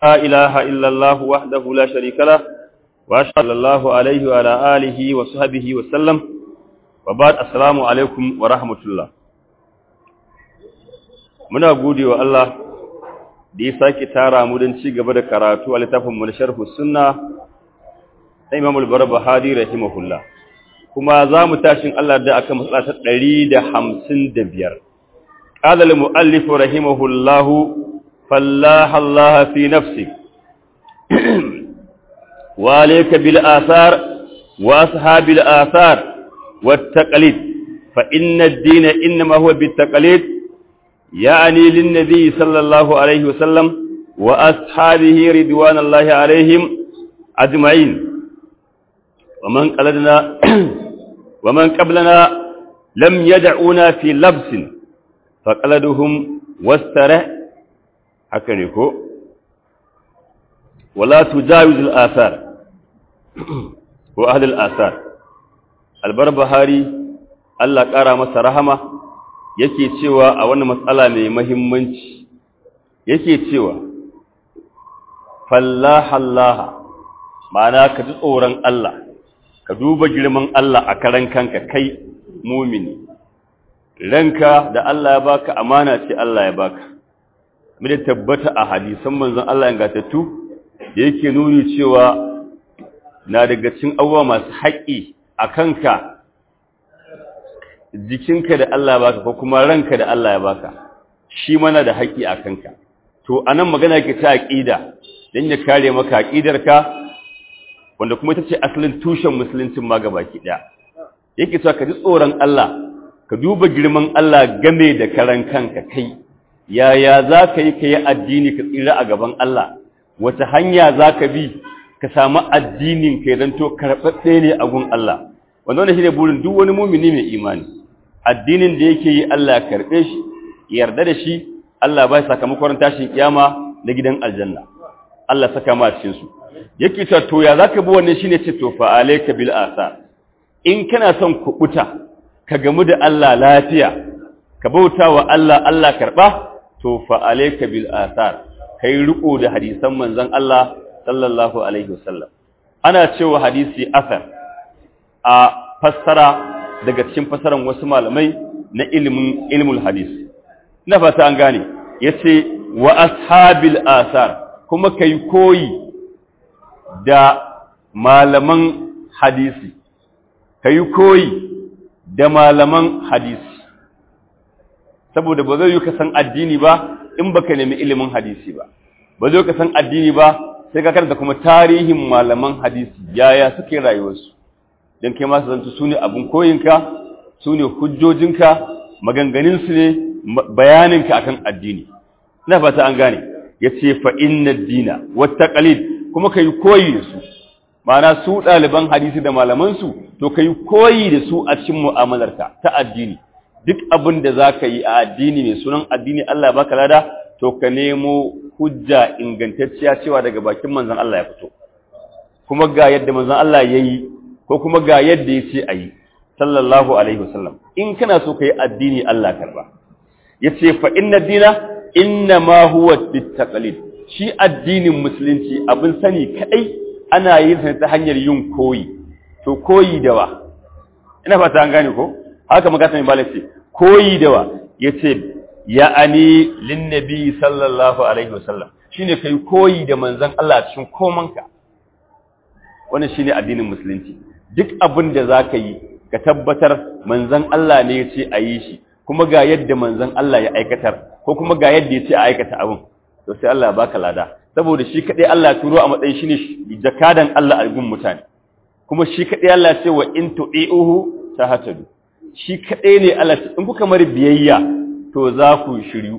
لا إله إلا الله وحده لا شريك له وأشهد الله عليه وعلى آله وصحبه وسلم وبعد السلام عليكم ورحمة الله muna gode wa Allah da ya sake tara mu don ci gaba da karatu a littafin mu na sharhu sunna na Imam al-Barbahari rahimahullah kuma za mu tashin Allah da aka matsala ta 155 qala al-muallif rahimahullah fallaha Allah fi nafsi wa alayka bil athar wa ashabil athar wat taqlid fa inna ad-din inma huwa bit taqlid يعني للنبي صلى الله عليه وسلم وأصحابه رضوان الله عليهم أجمعين ومن قلدنا ومن قبلنا لم يدعونا في لبس فقلدهم واسترع حكنيكو ولا تجاوز الآثار وأهل الآثار البربهاري الله قرأ مسا رحمه yake cewa a wannan matsala mai mahimmanci yake cewa fallahallaha ma'ana ka ji tsoron Allah ka duba girman Allah a karan kanka kai mumini ranka da Allah ya baka amana ce Allah ya baka da tabbata a hadisan manzon Allah ya gatattu da yake nuni cewa na daga cikin abubuwa masu haƙi a kanka jikinka da Allah baka ko kuma ranka da Allah ya baka shi mana da haƙi a kanka to anan magana ke ta aqida dan ya kare maka aqidarka wanda kuma ita ce asalin tushen musuluncin ma gabaki daya yake cewa ka ji tsoron Allah ka duba girman Allah game da karan kanka kai yaya za ka yi ka yi addini ka tsira a gaban Allah wata hanya za ka bi ka samu addinin ka zanto karɓaɓɓe ne a gun Allah wanda wannan shi ne burin duk wani mumini mai imani addinin da yake yi Allah ya karɓe shi yarda da shi Allah ba sakamakon tashin kiyama na gidan aljanna Allah saka ma cikin su yake ta to ya zaka bi wannan shine ce to fa alayka bil asa in kana son kubuta ka gamu da Allah lafiya ka bauta wa Allah Allah karba to fa alayka bil asar kai riko da hadisan manzon Allah sallallahu alaihi wasallam ana cewa hadisi asar a fassara daga cikin fasaran wasu malamai na ilimin ilmul hadis na fata an gane yace wa ashabil asar kuma kai koyi da malaman hadisi kai koyi da malaman hadisi saboda ba zai yi ka san addini ba in baka nemi ilimin hadisi ba ba zai ka san addini ba sai ka karanta kuma tarihin malaman hadisi yaya suke rayuwarsu don kai masu zanta su ne abin koyinka su ne hujjojinka maganganinsu ne bayaninka akan addini na fata an gane ya ce fa'inna dina wata ƙalid kuma ka yi koyi da su mana su ɗaliban hadisi da malamansu to ka yi koyi da su a cikin mu'amalarka ta addini duk abin da za ka yi a addini mai sunan addini Allah baka lada to ka nemo hujja ingantacciya cewa daga bakin manzan Allah ya fito kuma ga yadda manzan Allah ya yi ko kuma ga yadda ya ce a yi sallallahu alaihi wasallam in kana so ka yi addini Allah karba ya ce fa inna dina inna ma huwa bittaqalid shi addinin musulunci abin sani kadai ana yin sa ta hanyar yin koyi to koyi da wa ina fata an gane ko haka magana mai balasi koyi da wa yace ya'ani lin nabi sallallahu alaihi wasallam shine kai koyi da manzon Allah cikin komanka wannan shine addinin musulunci duk abin da za ka yi ka tabbatar manzan Allah ne ya ce a yi shi kuma ga yadda manzan Allah ya aikatar ko kuma ga yadda ya ce a aikata abin to sai Allah ya baka lada saboda shi kaɗai Allah turo a matsayin shi ne jakadan Allah a gun mutane kuma shi kaɗai Allah ce wa in tu'i'uhu tahtadu shi kaɗai ne Allah ce in kuka mari biyayya to za ku shiryu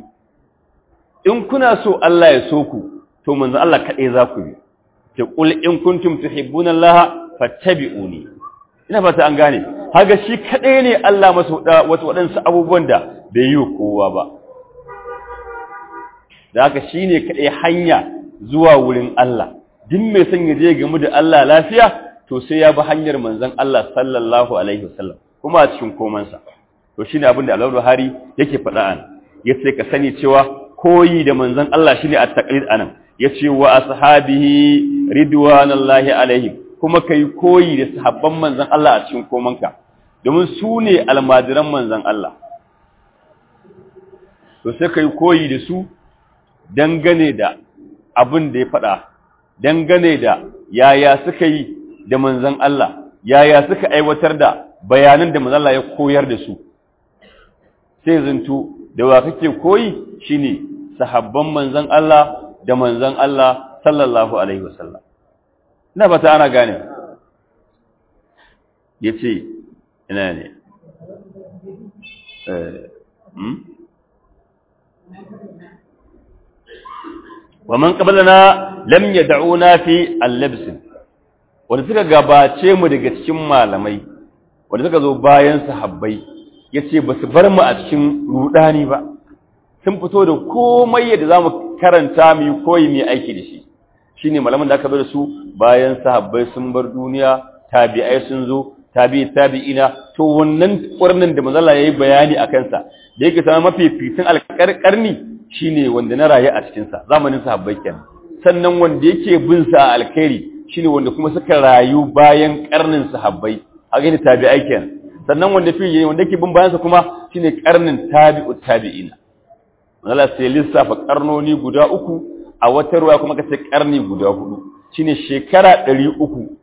in kuna so Allah ya so ku to manzan Allah kaɗai za ku bi ce qul in kuntum tuhibbuna Allah fattabi'uni ina fata an gane haga shi kadai ne Allah masa wasu waɗansu abubuwan da bai yi kowa ba da haka shine kadai hanya zuwa wurin Allah duk mai son ya je gamu da Allah lafiya to sai ya bi hanyar manzon Allah sallallahu alaihi wasallam kuma a cikin komansa to shine abin da Al Buhari yake faɗa an yace ka sani cewa koyi da manzon Allah shine at-taqlid anan yace wa ashabihi ridwanallahi alaihim kuma kai koyi da sahabban manzon Allah a cikin komanka domin su ne almadiran manzon Allah to sai kai koyi da su dangane da abin da ya faɗa dangane da yaya suka yi da manzon Allah yaya suka aiwatar da bayanan da manzon Allah ya koyar da su sai zanto da wa kake koyi shine sahabban manzon Allah da manzon Allah sallallahu alaihi wasallam ina ba ta ana gane yace ina ne eh hmm? wa man qablana lam yad'una fi al-labs wanda suka gabace mu daga cikin malamai wanda suka zo bayan sahabbai yace basu bar mu a cikin rudani ba sun fito da komai yadda zamu karanta mu koyi mu aiki da shi shine malaman da aka bar su bayan sahabbai sun bar duniya tabi'ai sun zo tabi'i tabi'ina to wannan ƙurnin da manzala yayi bayani a kansa da yake sama mafi fitin alƙarƙarni shine wanda na rayu a cikin sa zamanin sahabbai kenan sannan wanda yake bin sa alkhairi shine wanda kuma suka rayu bayan ƙarnin sahabbai haka ne tabi'ai kenan sannan wanda fi wanda yake bin bayan sa kuma shine ƙarnin tabi'u tabi'ina manzala sai lissafa ƙarnoni guda uku a wata ruwa kuma kace ƙarni guda hudu shine shekara ɗari uku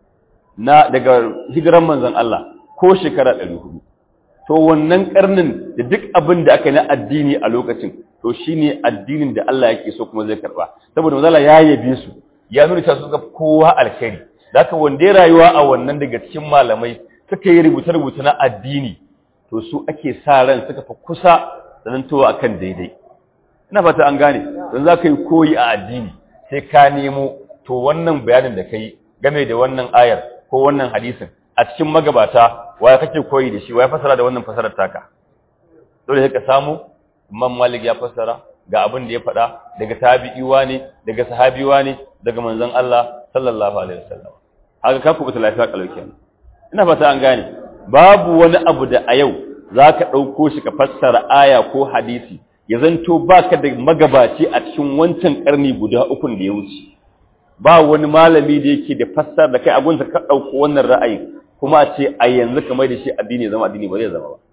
na daga hijiran manzon Allah ko shekara 400 to wannan karnin da duk abin da aka yi na addini a lokacin to shine addinin da Allah yake so kuma zai karba saboda manzon Allah ya yabe su ya nuna cewa suka kowa alkhairi haka wanda ya rayuwa a wannan daga cikin malamai suka yi rubuce-rubuce na addini to su ake sa ran suka fa kusa da nan towa akan daidai ina fata an gane don za ka yi koyi a addini sai ka nemo to wannan bayanin da ka yi game da wannan ayar ko wannan hadisin a cikin magabata waya kake koyi da shi waya fasara da wannan fasarar taka dole sai ka samu Imam Malik ya fasara ga abin da ya faɗa daga tabi'iwa ne daga sahabiwa ne daga manzon Allah sallallahu alaihi wasallam haka ka kubuta lafiya kalau kenan ina fata an gane babu wani abu da a yau zaka dauko shi ka fassara aya ko hadisi ya zanto baka da magabaci a cikin wancan karni guda uku da ya wuce ba wani malami da yake da fassar da kai abunsa ka ɗauko wannan ra'ayin kuma a ce a yanzu kamar da shi addini zama addini ba zai zama ba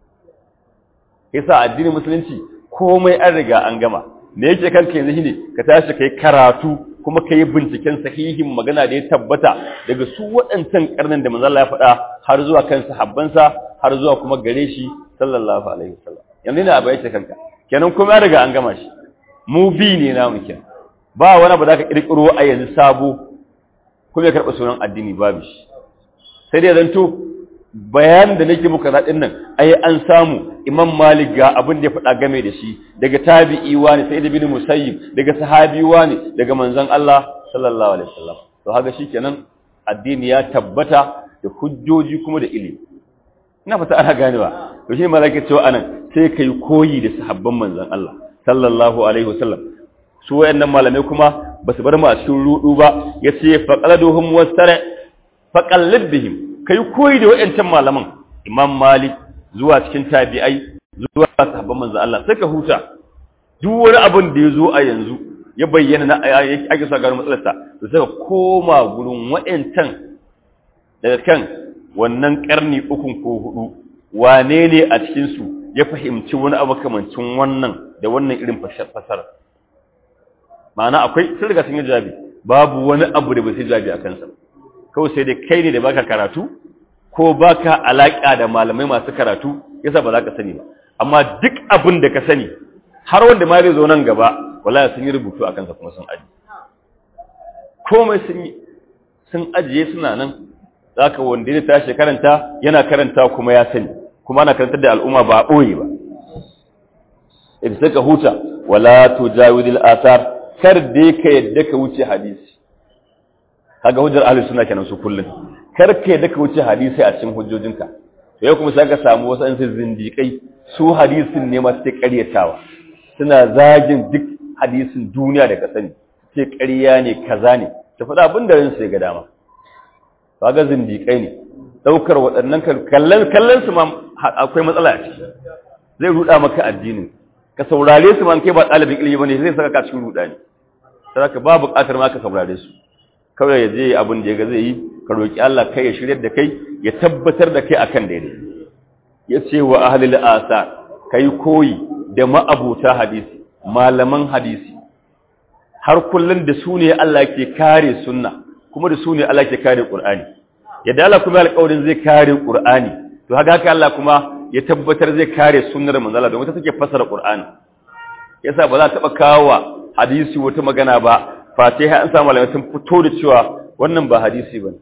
yasa addinin musulunci komai an riga an gama me yake kanka yanzu shine ka tashi kai karatu kuma kai binciken sahihin magana da ya tabbata daga su waɗancan karnin da manzo Allah ya faɗa har zuwa kan sahabbansa har zuwa kuma gare shi sallallahu alaihi wasallam yanzu ne abu yake kanka kenan kuma ya riga an gama shi mu bi ne namu kenan ba wani ba za ka ƙirƙiro a yanzu sabo kuma ya karɓa sunan addini babu shi sai dai zanto bayanin da nake muka zaɗin nan ai an samu imam malik ga abin da ya faɗa game da shi daga tabi'i wani sai da bin musayyib daga sahabi wani daga manzon Allah sallallahu alaihi wasallam to haka shikenan addini ya tabbata da hujjoji kuma da ilimi ina fata ana ganewa to shi malaka cewa anan sai kai koyi da sahabban manzon Allah sallallahu alaihi wasallam su wayannan malamai kuma ba su bar mu a cikin rudu ba yace faqaladuhum wastara faqallid bihim kai koyi da wayancan malaman imam malik zuwa cikin tabi'ai zuwa sahabban manzo Allah sai ka huta duk wani abin da yazo a yanzu ya bayyana na ake sa garin matsalarsa to sai ka koma gurin wayancan daga kan wannan karni ukun ko hudu wane ne a cikin su ya fahimci wani abu kamancin wannan da wannan irin fasara ma'ana akwai sun riga sun yi jawabi babu wani abu da ba su jawabi a kansa kawai sai dai kai ne da baka karatu ko baka alaka da malamai masu karatu yasa ba za ka sani ba amma duk abin da ka sani har wanda ma zai zo nan gaba wallahi sun yi rubutu a kansa kuma sun aji komai sun yi sun ajiye suna nan zaka wanda ya tashi karanta yana karanta kuma ya sani kuma ana karantar da al'umma ba a ɓoye ba idan suka huta wala tujawidil athar kar dai ka yadda ka wuce hadisi kaga hujjar ahlus sunna kenan su kullun kar ka yadda ka wuce hadisi a cikin hujjojinka to yau kuma sai ka samu wasu an zindiƙai su hadisin ne masu ce ƙaryatawa suna zagin duk hadisin duniya da ka sani ce ƙarya ne kaza ne ta faɗa abin da ransu ya ga dama kaga zindiƙai ne ɗaukar waɗannan kallon kallon su ma akwai matsala a ciki zai ruɗa maka addinin ka saurare su man kai ba ɗalibin ilimi bane zai saka ka cikin ruɗani sai ka ba buƙatar ma ka saurare su kawai ya je abin da ya ga zai yi ka roki Allah kai ya shiryar da kai ya tabbatar da kai akan daidai ya ce wa ahlil asar kai koyi da ma'abuta hadisi malaman hadisi har kullun da su ne Allah ke kare sunna kuma da su ne Allah ke kare Qur'ani yadda Allah kuma alƙawarin zai kare Qur'ani to haka haka Allah kuma ya tabbatar zai kare sunnar manzo Allah domin ta take fasara Qur'ani yasa ba za ta taba kawo hadisi wata magana ba fatiha an samu malamai sun fito da cewa wannan ba hadisi bane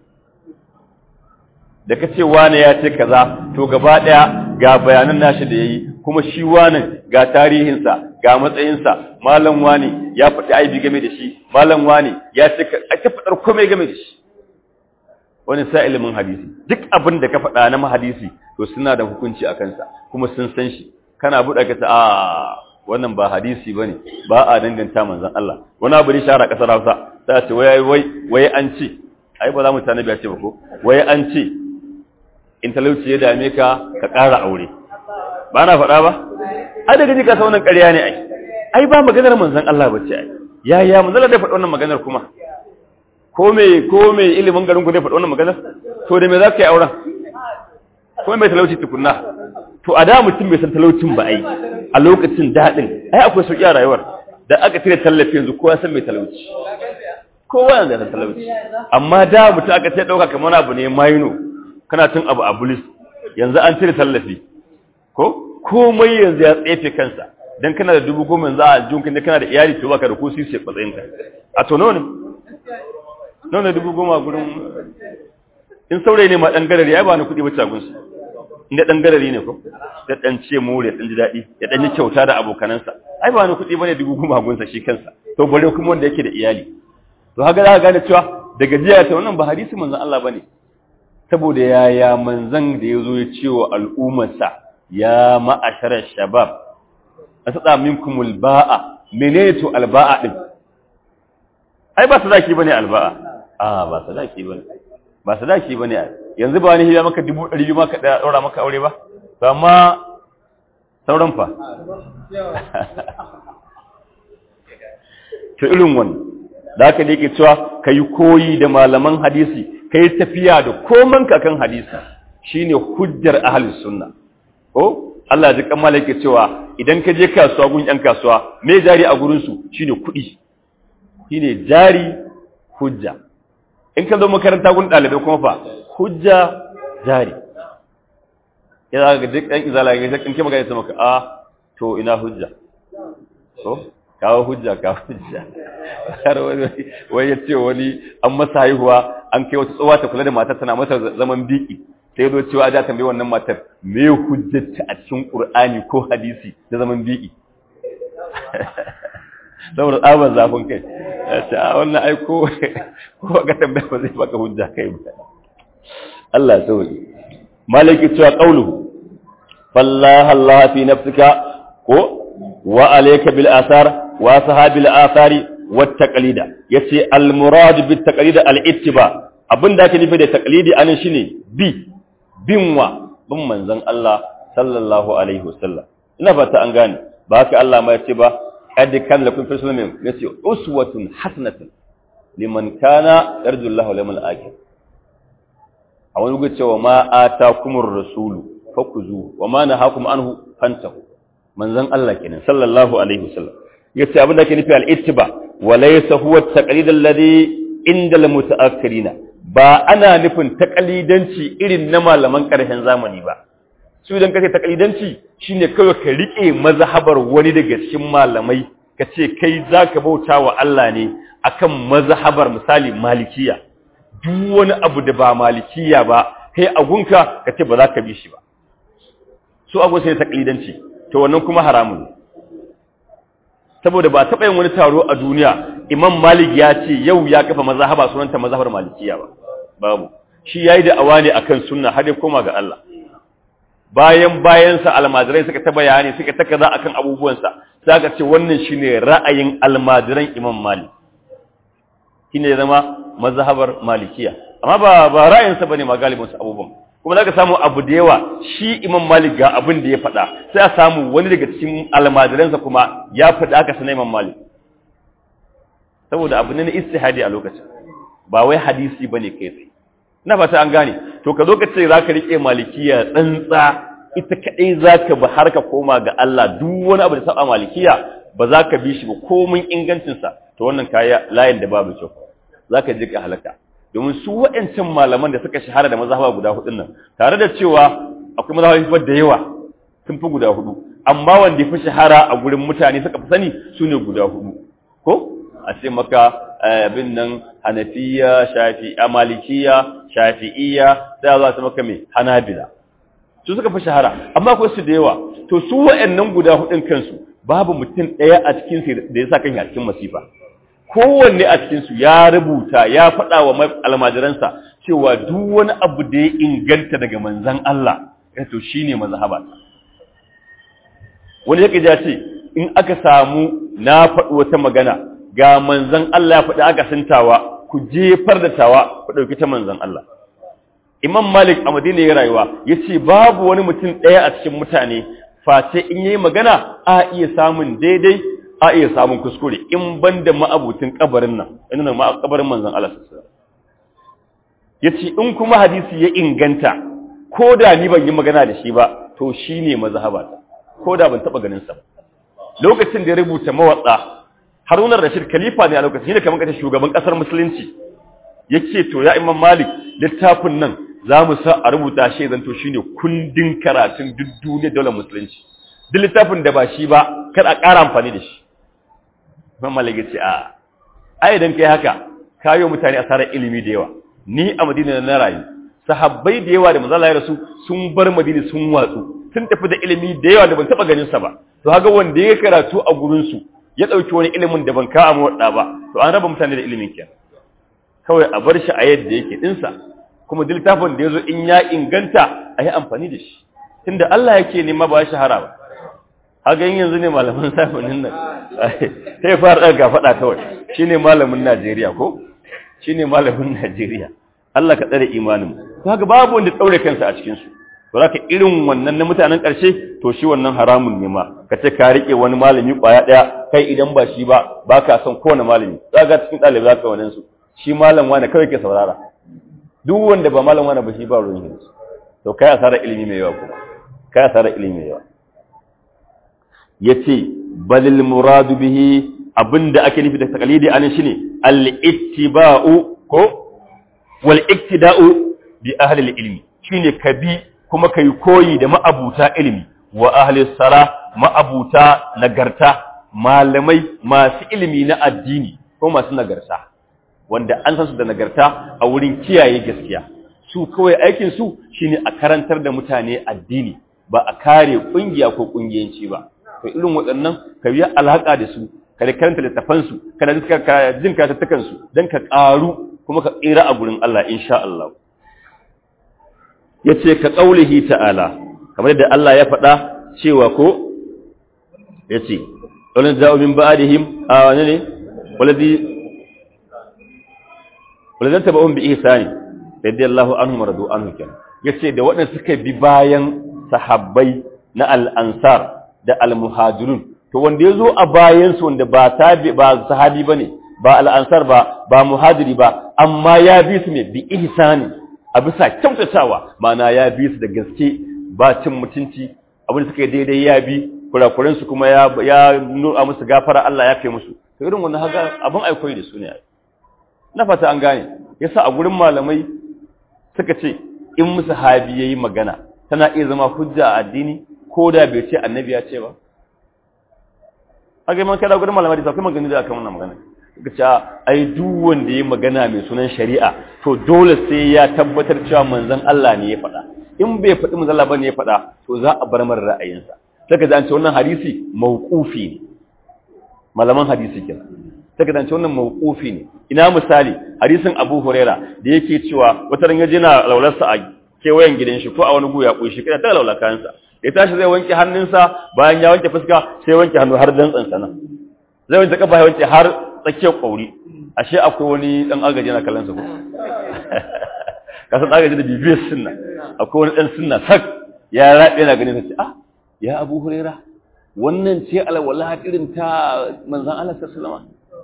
da kace wani ya ce kaza to gaba daya ga bayanan nashi da yayi kuma shi wani ga tarihinsa ga matsayinsa malam wani ya faɗi aibi game da shi malam wani ya ce a ta faɗar komai game da shi wani sa ilimin hadisi duk abin da ka faɗa na hadisi to suna da hukunci a kansa kuma sun san shi kana buɗa ka ta a wannan ba hadisi bane ba a danganta manzon Allah wani abu ne shara kasar Hausa sai ce wai wai wai an ce ai ba za mu tanabi ce ba ko wai an ce in talauci ya dame ka ka ƙara aure ba na faɗa ba ai daga ji ka sa wannan ƙarya ne ai ai ba maganar manzon Allah bace ai ya ya manzon Allah da faɗi wannan maganar kuma ko me ko me ilimin garin ku ne faɗi wannan maganar to da me za ka yi auren ko me talauci tukunna to a da mutum bai san talaucin ba ai a lokacin daɗin ai akwai sauƙi a rayuwar da aka cire tallafi yanzu kowa san mai talauci kowa yanzu san talauci amma da mutum aka ce ɗauka kamar abu ne maino kana tun abu a bulis yanzu an cire tallafi ko komai yanzu ya tsefe kansa dan kana da dubu goma yanzu a aljihun da kana da iyali to baka da ko sisi matsayin ka a to nawa ne nawa ne dubu goma gurin in saurayi ne ma dan garari ya ba ni kuɗi bacci a gunsu inda dan garari ne ko da dan ce more dan ji daɗi ya dan yi kyauta da abokanansa ai ba ni kuɗi bane dubu goma gunsa shi kansa to bare kuma wanda yake da iyali to haka za ka gane cewa daga jiya ta wannan ba hadisi manzon Allah bane saboda yaya manzon da yazo ya ce wa al'ummarsa ya ma'asharar shabab asada minkumul ba'a menene to alba'a din ai ba sadaki bane alba'a a ba sadaki bane ba sadaki bane yanzu ba wani hiya maka 200 maka da daura maka aure ba to amma sauran fa to irin wannan da haka ne yake cewa kai koyi da malaman hadisi kai tafiya da koman ka kan hadisi shine hujjar ahlus sunna ko Allah ji kan malaka cewa idan ka je kasuwa gun yan kasuwa me jari a gurin su shine kuɗi shine jari hujja in ka zo makaranta gun ɗalibai kuma fa hujja jari ya za ka duk ɗan izala ya in ke magana ta maka a to ina hujja so kawo hujja kawo hujja har wani wai ya ce wani an masa haihuwa an kai wata tsowa ta kula da matar tana mata zaman biki sai ya zo cewa da tambayi wannan matar me hujjata a cikin qur'ani ko hadisi da zaman biki saboda tsabar zafin kai ya ce a wannan ai ko ko ga tambaya ba zai baka hujja kai ba Allah ya sauke malaki cewa qauluhu fallaha Allah fi nafsika ko wa alayka bil athar wa sahabil athari wat taqlida yace al murad bit taqlid al ittiba abinda ake nufi da taqlidi anan shine bi binwa bin manzon Allah sallallahu alaihi wasallam ina fata an gane ba haka Allah ma yace ba qad kan lakum fi sunnah yace uswatun hasanatun liman kana yarju Allah wal yawmal akhir a wani gudu cewa ma atakumur rasulu fakuzu wa ma nahakum anhu fantahu manzon Allah kenan sallallahu alaihi wasallam yace abin da ke nufi al-ittiba wa laysa huwa at-taqlid alladhi inda al-muta'akkirina ba ana nufin taqlidanci irin na malaman karshen zamani ba su idan kace taqlidanci shine kawai ka rike mazhabar wani daga cikin malamai ka ce kai zaka bauta wa Allah ne akan mazhabar misali malikiya duk wani abu da ba malikiya ba kai agunka ka ce ba za ka bi shi ba su abu sai taklidanci to wannan kuma haramun saboda ba taɓa yin wani taro a duniya imam malik ya ce yau ya kafa mazhaba sunanta mazhabar malikiya ba babu shi yayi da awani akan sunna har ya koma ga Allah bayan bayansa almajirai suka ta bayani suka ta kaza akan abubuwansa sai ka ce wannan shine ra'ayin almajiran imam malik shine zama mazhabar malikiya amma ba ba ra'ayinsa bane ma galibin su abubuwan kuma zaka samu abu da yawa shi imam malik ga abin da ya faɗa sai a samu wani daga cikin almajiransa kuma ya faɗa aka sanar imam malik saboda abu ne na istihadi a lokacin ba wai hadisi bane kai tsaye ina fata an gane to ka zo ka ce zaka rike malikiya tsantsa ita kadai zaka bi har ka koma ga Allah duk wani abu da saba malikiya ba za ka bi shi ba komin ingancin sa to wannan kaya layin da babu kyau zaka ji ka halaka domin su waɗancan malaman da suka shahara da mazhaba guda hudun nan tare da cewa akwai mazhabobi da yawa sun fi guda hudu amma wanda ya fi shahara a gurin mutane suka fi sani su ne guda hudu ko a ce maka abin nan hanafiya shafi'a malikiya shafi'iyya sai za su maka mai hanabila su suka fi shahara amma akwai su da yawa to su wa'annan guda hudun kansu babu mutum ɗaya a cikin su da ya sa kan a cikin masifa kowanne a cikin su ya rubuta ya faɗa wa almajiransa cewa duk wani abu da ya inganta daga manzon Allah to shine mazhaba wani yake ja ce in aka samu na faɗi wata magana ga manzan Allah ya faɗi aka santawa ku jefar da tawa ku ɗauki ta manzan Allah Imam Malik a Madina ya rayuwa ya ce babu wani mutum ɗaya a cikin mutane face in yi magana a iya samun daidai a iya samun kuskure in ban da ma'abutin kabarin nan ina nan kabarin manzan Allah ya ce in kuma hadisi ya inganta ko da ni ban yi magana da shi ba to shi ne mazhabata ko da ban taɓa ganin sa ba lokacin da ya rubuta mawatsa Haruna Rashid khalifa ne a lokacin shine kamar kace shugaban kasar musulunci yace to ya Imam Malik littafin nan zamu sa a rubuta shi zan to shine kundin karatun duk duniyar daular musulunci duk littafin da ba shi ba kar a ƙara amfani da shi Imam Malik yace a ai idan kai haka kayo mutane asarar ilimi da yawa ni a Madina na rayu sahabbai da yawa da manzo Allah ya rasu sun bar Madina sun watsu sun tafi da ilimi da yawa da ban taba ganin sa ba to haga wanda ya karatu a gurin su ya dauki wani ilimin da ban ka mu wadda ba to an raba mutane da ilimin kiyan kawai a bar shi a yadda yake din sa kuma littafin da yazo in ya inganta a yi amfani da shi tunda Allah yake nema ba shahara ba haga yanzu ne malaman safanin nan sai fara daga fada kawai shine malamin Najeriya ko shine malamin Najeriya Allah ka tsare imanin kaga babu wanda daure kansa a cikin su to zaka irin wannan na mutanen ƙarshe to shi wannan haramun ne ma kace ka rike wani malami kwaya daya kai idan ba shi ba baka son kowane malami zaka cikin dalibi zaka wannan su shi malam wani kawai ke saurara duk wanda ba malam wani ba shi ba ruwan yin to kai asara ilimi mai yawa kuma kai asara ilimi mai yawa yace balil muradu bihi abinda ake nufi da taqlidi anan shine al-ittiba'u ko wal iktida'u bi ahli al-ilmi shine ka bi kuma kai koyi da ma'abuta ilimi wa ahli sara ma'abuta nagarta malamai masu ilimi na addini ko masu nagarta wanda an san su da nagarta a wurin kiyaye gaskiya su kawai aikin su shine a karantar da mutane addini ba a kare kungiya ko kungiyanci ba to irin waɗannan ka biya alhaka da su ka da karanta littafan su ka da jin katattakan su dan ka karu kuma ka tsira a gurin Allah insha Allah yace ka qaulihi ta'ala kamar da Allah ya faɗa cewa ko yace wala za'u min ba'dihim a wani ne waladi wala tabi'un bi ihsani radiyallahu anhum radu anhu kan yace da waɗanda suka bi bayan sahabbai na al-ansar da al-muhajirun to wanda yazo a bayan su wanda ba tabi ba sahabi bane ba al-ansar ba ba muhajiri ba amma ya bi su ne bi ihsani a bisa kyautatawa mana ya bi su da gaske ba cin mutunci abin da suka yi daidai ya bi kurakuren su kuma ya ya nuna musu gafara Allah ya kai musu to irin wannan haka abin aikoyi da su ne na fata an gane yasa a gurin malamai suka ce in musu habi yayi magana tana iya zama hujja a addini ko da bai ce annabi ya ce ba haka man kada gurin malamai da sai magana da akan wannan magana suka ce ai duk wanda yayi magana mai sunan shari'a to dole sai ya tabbatar cewa manzon Allah ne ya faɗa in bai faɗi manzon Allah bane ya faɗa to za a bar mar ra'ayinsa saka da an ce wannan hadisi mauqufi ne malaman hadisi kenan saka da an ce wannan mauqufi ne ina misali hadisin Abu Huraira da yake cewa wata ran yaje na laularsa a kewayen gidan shi ko a wani guya ko shi kana ta laula kayansa ya tashi zai wanke hannunsa bayan ya wanke fuska sai wanke hannu har dantsan sana zai wanke kafa ya wanke har tsakiyar kauri ashe akwai wani dan agaji na kallon sa ko kasan agaji da bibiyar sunna akwai wani dan sunna sak ya rabe na ganin sai ah ya Abu Huraira wannan ce alwala irin ta manzon Allah sallallahu alaihi wasallam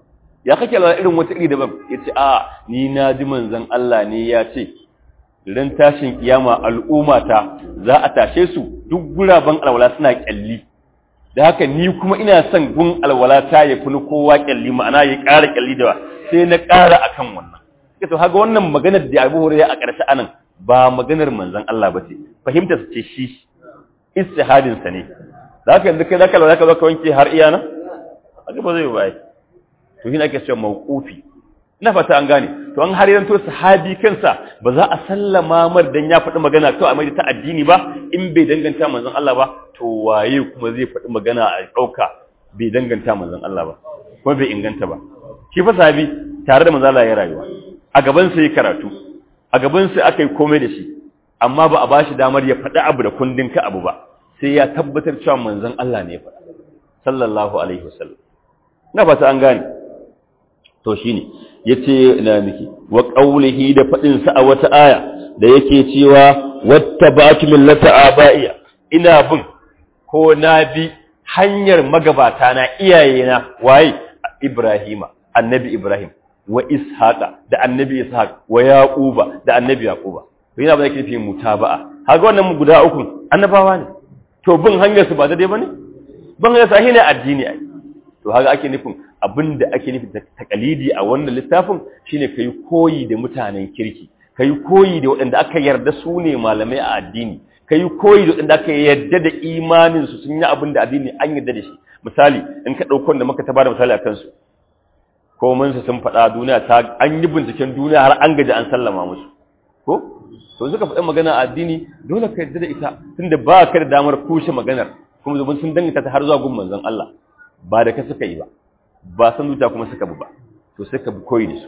ya kake alwala irin wata iri daban yace a ni na ji manzon Allah ne ya ce ran tashin kiyama al'ummata za a tashe su duk guraben alwala suna kyalli da haka ni kuma ina son gun alwala ta ya fi kowa kyalli ma'ana ya ƙara kyalli da sai na ƙara akan wannan to haka wannan maganar da Abu Hurairah a ƙarshe anan ba maganar manzon Allah ba ce fahimta su ce shi istihadin sa ne zaka yanzu kai zaka zaka zo ka wanke har iya nan haka ba zai bai to shi ake cewa mawqufi ina fata an gane to an har yanto sahabi kansa ba za a sallama mar dan ya faɗi magana to a mai ta addini ba in bai danganta manzon Allah ba to waye kuma zai faɗi magana a ɗauka bai danganta manzon Allah ba kuma bai inganta ba shi fa sahabi tare da manzon Allah ya rayuwa a gaban sa yi karatu a gaban sa aka yi komai da shi amma ba a bashi damar ya faɗi abu da kundin ka abu ba sai ya tabbatar cewa manzon Allah ne ya faɗa sallallahu alaihi wasallam na fata an gane to shine yace ina miki wa qawlihi da fadin sa a wata aya da yake cewa wattaba'tu millata abaiya ina bin ko na bi hanyar magabata na iyayena waye Ibrahima annabi Ibrahim wa Ishaqa da annabi Ishaq wa Yaquba da annabi Yaquba to yana ba yake fi mutaba'a kaga wannan guda uku annabawa ne to bin hanyar su ba daidai bane bin hanyar sahi ne addini ai to haka ake nufin abinda ake nufi takalidi a wannan littafin shine kai koyi da mutanen kirki kai koyi da waɗanda aka yarda su ne malamai a addini kai koyi da waɗanda aka yarda da imanin su sun yi abin da addini an yarda da shi misali in ka ɗauko da muka ta bada misali a kansu ko mun su sun faɗa duniya ta an yi binciken duniya har an gaji an sallama musu ko to suka faɗi magana a addini dole ka yarda da ita tunda ba ka da damar kushe maganar kuma zubin sun danganta ta har zuwa gun manzon Allah ba da ka suka yi ba ba san zuciya kuma suka bi ba to sai ka bi koyi da su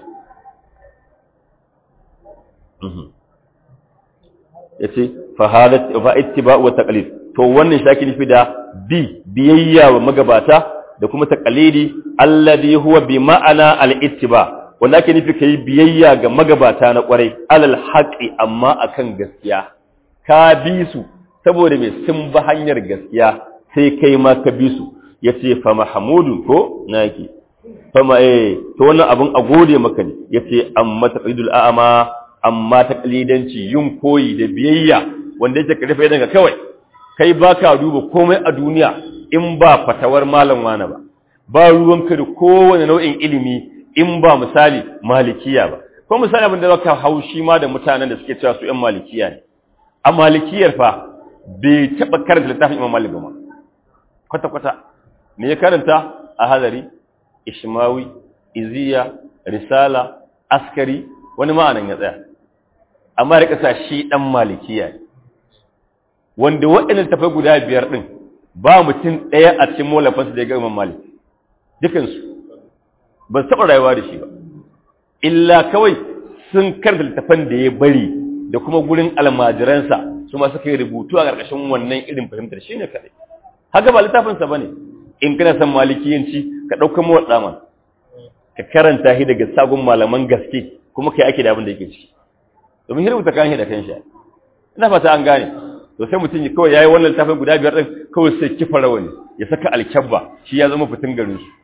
yace fa halat fa ittiba wa taqlid to wannan shi ake nufi da bi biyayya wa magabata da kuma taqlidi alladhi huwa bi ma'ana al-ittiba wanda ake nufi kai biyayya ga magabata na kwarai alal haqi amma akan gaskiya ka bi su saboda me sun bi hanyar gaskiya sai kai ma ka bi su yace fa mahmudun ko naki fama eh to wannan abun a gode maka ne yace amma taqlidul a'ama amma taqlidanci yin koyi da biyayya wanda yake karfe daga kawai kai baka duba komai a duniya in ba fatawar malam wani ba ba ruwanka da kowane nau'in ilimi in ba misali malikiya ba ko misali abin da zaka haushi ma da mutanen da suke cewa su ƴan malikiya ne a malikiyar fa bai taba karanta littafin Imam Malik ba kwata kwata me ya karanta a hadari ishmawi iziya risala askari wani ma'anan ya tsaya amma rika sa shi dan malikiya ne wanda waɗannan tafai guda biyar din ba mutum ɗaya a cikin molafansu da ya ga Imam Malik dukansu ba su taɓa rayuwa da shi ba illa kawai sun karanta littafan da ya bari da kuma gurin almajiransa su ma suka yi rubutu a ƙarƙashin wannan irin fahimtar shi ne kaɗai haka ba littafinsa ba ne in kana son malikiyanci ka ɗauka mawa ɗaman ka karanta shi daga sagun malaman gaske kuma ka yi ake da abin da yake ciki domin shi rubuta kan shi da kan shi ina fata an gane to sai mutum ya kawai yayi wannan littafin guda biyar din kawai sai kifa rawani ya saka alkyabba shi ya zama fitin garin su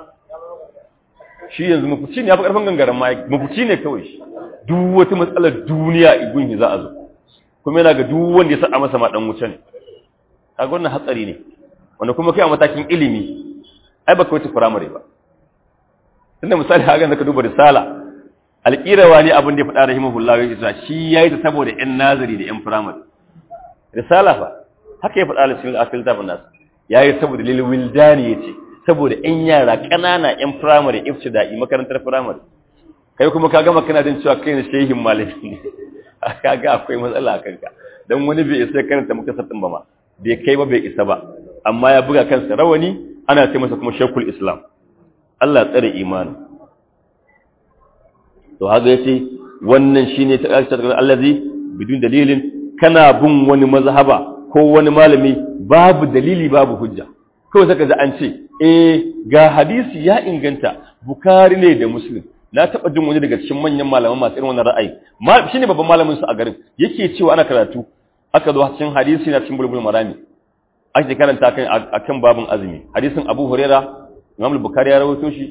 shi yanzu mafuci ne ya fi karfin gangaren ma mafuci ne kawai shi duk wata matsalar duniya igun za a zo kuma yana ga duk wanda ya sa masa ma dan wuce ne kaga wannan hatsari ne wanda kuma kai a matakin ilimi ai baka wuce firamare ba tunda misali haka da ka duba risala alƙirawa ne abin da ya faɗa rahimahullah ya ce shi yayi ta saboda ƴan nazari da ƴan firamare risala fa haka ya faɗa alisin akil tafin nasu yayi saboda lil wildani yace saboda ƴan yara ƙanana ƴan firamare ibtida'i makarantar firamare kai kuma ka gama kana jin cewa kai ne shehin malami ne kaga akwai matsala a kanka dan wani bai isa karanta muka sattin ba ma bai kai ba bai isa ba amma ya buga kansa rawani ana ce masa kuma shekul islam Allah tsare imani to haka yace wannan shine ta karshe ta allazi bidun dalilin kana bin wani mazhaba ko wani malami babu dalili babu hujja kawai saka da an ce eh ga hadisi ya inganta bukari ne da muslim na taba jin wani daga cikin manyan malaman masu irin wannan ra'ayi shine babban malamin su a garin yake cewa ana karatu aka zo cikin hadisi na cikin bulbul marami ake karanta kan akan babun azumi hadisin Abu Huraira Imam al-Bukhari ya rawaito shi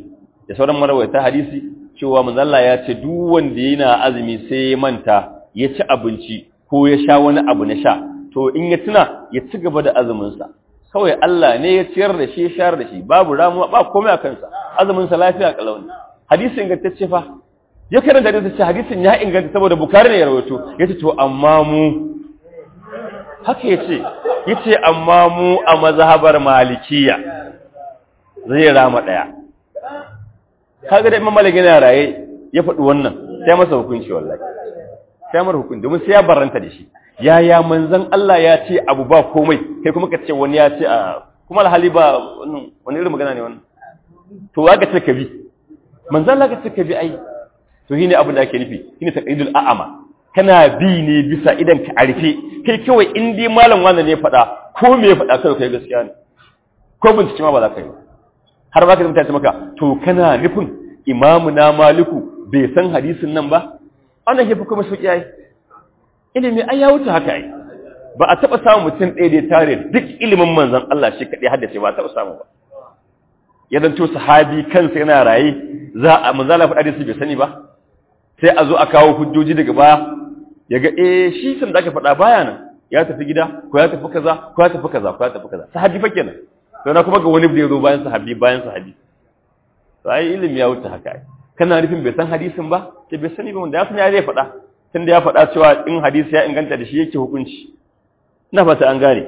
da sauran marawaita hadisi cewa manzo Allah ya ce duk wanda yana azumi sai ya manta ya ci abinci ko ya sha wani abu na sha to in ya tuna ya ci gaba da azumin sa kawai Allah ne ya ciyar da shi ya shayar da shi babu ramuwa ba komai a kansa azumin sa lafiya kalau ne hadisi ingantacce fa ya karanta da ce hadisin ya inganta saboda bukari ne ya rawaito yace to amma mu haka yace yace amma mu a mazhabar malikiya zai rama daya kaga da imam malik yana raye ya faɗi wannan sai masa hukunci wallahi sai mar hukunci domin sai ya baranta da shi yaya manzon Allah ya ce abu ba komai kai kuma ka ce wani ya ce a kuma alhali ba wani irin magana ne wannan to wa ga ce ka bi manzon Allah ka ce ka bi ai to shine abin da ake nufi shine taqidul a'ama kana bi ne bisa idan ka arfe kai kawai in dai malam wannan ne faɗa ko me ya faɗa kai kai gaskiya ne ko bincike ma ba za ka yi har ba ka zama ta maka to kana nufin imamu na maliku bai san hadisin nan ba wannan ke fi kuma sauƙi ai ilimi ai ya wuce haka ai ba a taɓa samun mutum ɗaya da ya tare duk ilimin manzon Allah shi kaɗai haddace ba a taɓa samu ba ya zanto sahabi kansa yana raye za a manzala faɗa hadisi bai sani ba sai a zo a kawo hujjoji daga baya ya ga eh shi san da aka faɗa baya nan ya tafi gida ko ya tafi kaza ko ya tafi kaza ko ya tafi kaza sahabi fa kenan to na kuma ga wani da ya zo bayan sahabi bayan sahabi to ai ilimi ya wuce haka ai kana nufin bai san hadisin ba ke bai sani ba wanda ya san ya zai faɗa tunda ya faɗa cewa in hadisi ya inganta da shi yake hukunci ina fata an gane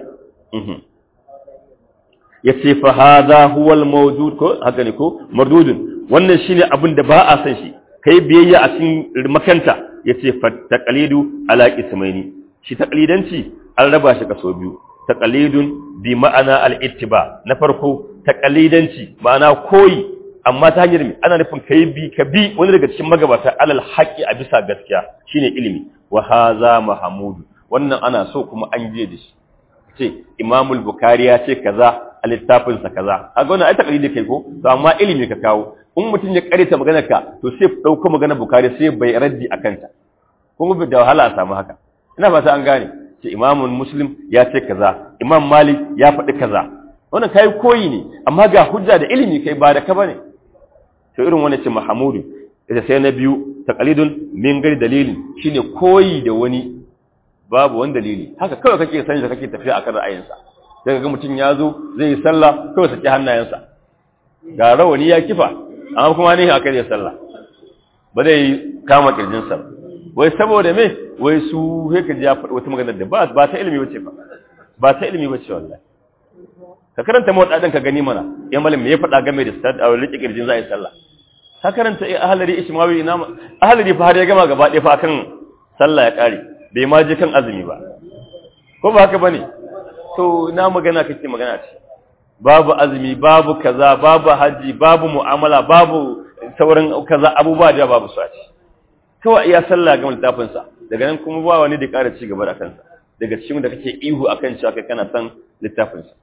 ya ce fa hadha huwa al-mawjud ko haka ne ko mardudun wannan shine abin da ba a san shi kai biyayya a cikin makanta yace fa taqlidu ala qismaini shi taqlidanci an raba shi kaso biyu taqlidun bi ma'ana al-ittiba na farko taqlidanci ma'ana koyi amma ta hanyar mi ana nufin kai bi ka bi wani daga cikin magabata alal haqqi a bisa gaskiya shine ilimi wa hadha mahmud wannan ana so kuma an je da shi ce imamul bukhari ya ce kaza a littafin sa kaza kaga wannan ai taqlidi kai ko to amma ilimi ka kawo in mutum ya karita maganar ka to sai dauko maganar bukhari sai bai raddi akan ta kuma da wahala a samu haka ina fata an gane ce imamun muslim ya ce kaza imam malik ya faɗi kaza wannan kai koyi ne amma ga hujja da ilimi kai ba da ka bane to irin wannan ce mahamudu ita sai na biyu taqlidun min gari dalilin shine koyi da wani babu wani dalili haka kawai kake sani da kake tafiya akan ra'ayinsa daga ga mutum ya zo zai yi sallah kawai saki hannayensa ga rawani ya kifa amma kuma ne haka zai sallah ba zai kama kirjinsa wai saboda me wai su sai ka ji ya faɗi wata magana da ba ba ta ilimi bace ba ba ta ilimi bace wallahi ka karanta mawaɗaɗin ka gani mana ya malam me ya faɗa game da stad a rike kirjin za a yi sallah ka karanta eh ahlari ishmawi ina ahlari fa har ya gama gaba ɗaya fa akan sallah ya ƙare bai ma je kan azumi ba ko ba haka bane to na magana kake magana ce babu azumi babu kaza babu haji babu mu'amala babu sauran kaza abubuwa da babu su a ci kawai iya sallah ga littafin sa daga nan kuma ba wani da ƙara ci gaba da kansa daga cikin da kake ihu akan cewa kai kana san littafin sa